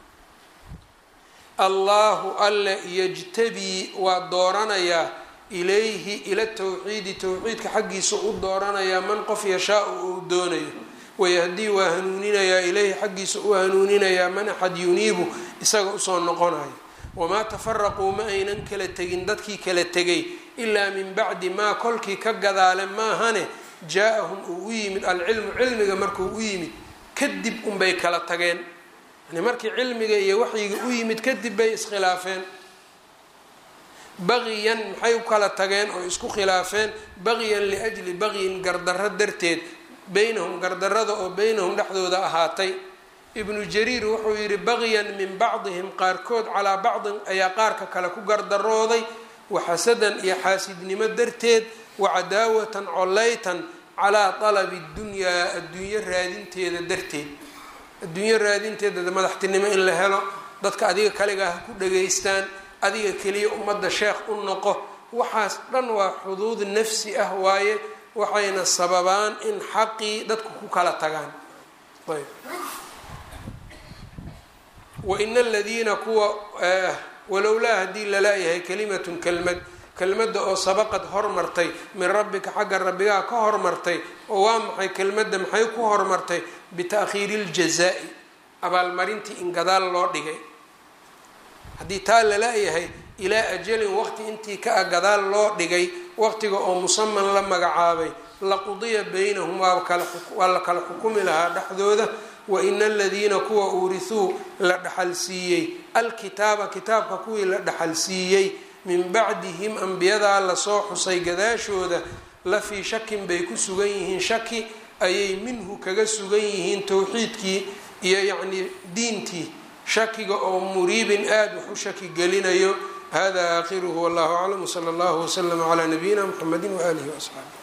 allahu alle yajtabii waa dooranayaa ilayhi ila tawxiidi towxiidka xaggiisa u dooranayaa man qof yashaa-u uu doonayo wayahdii waa hanuuninayaa ilayhi xaggiisa u hanuuninayaa man axad yuniibu isaga usoo noqonayo wamaa tafaraquu ma aynan kala tegin dadkii kala tegay ilaa min bacdi maa kolkii ka gadaale maahane jaa-ahum uu u yimid alcilmu cilmiga markuu u yimid kadib unbay kala tageen yani markii cilmiga iyo waxyiga u yimid kadib bay iskhilaafeen baqiyan maxay u kala tageen oo isku khilaafeen baqiyan liajli baqyin gardarro darteed beynahum gardarada oo beynahum dhexdooda ahaatay ibnu jariir wuxuu yidhi baqyan min bacdihim qaarkood calaa bacdin ayaa qaarka kale ku gardarooday waxasadan iyo xaasidnimo darteed wacadaawatan collaytan calaa talabi dunyaa adduunyo raadinteeda darteed adduunyo raadinteeda madaxtinimo in la helo dadka adiga kaligaa ha ku dhageystaan adiga keliya ummadda sheekh u noqo waxaas dhan waa xuduud nafsi ah waaye waxayna sababaan in xaqii dadku ku kala tagaan ayb waina aladiina kuwa walowlaa haddii lala-yahay kalimatun kelmad kelmadda oo sabaqad hormartay min rabbika xagga rabbigaa ka hormartay oo waa maxay kelmadda maxay ku hormartay bita'khiiri iljazaa-i abaalmarintii in gadaal loo dhigay haddii taa lala-yahay ilaa ajalin waqti intii ka a gadaal loo dhigay waqtiga oo musaman la magacaabay laqudiya baynahum waa la kala xukumi lahaa dhexdooda waina aladiina kuwa uurisuu la dhaxal siiyey alkitaaba kitaabka kuwii la dhaxal siiyey min bacdihim ambiyadaa lasoo xusay gadaashooda la fii shakin bay ku sugan yihiin shaki ayay minhu kaga sugan yihiin towxiidkii iyo yacnii diintii shakiga oo muriibin aada wax u shaki gelinayo hada aakhiruhu wallahu aclam wsala allahu waslama calaa nabiyina mxamedi waaalihi waasxaabi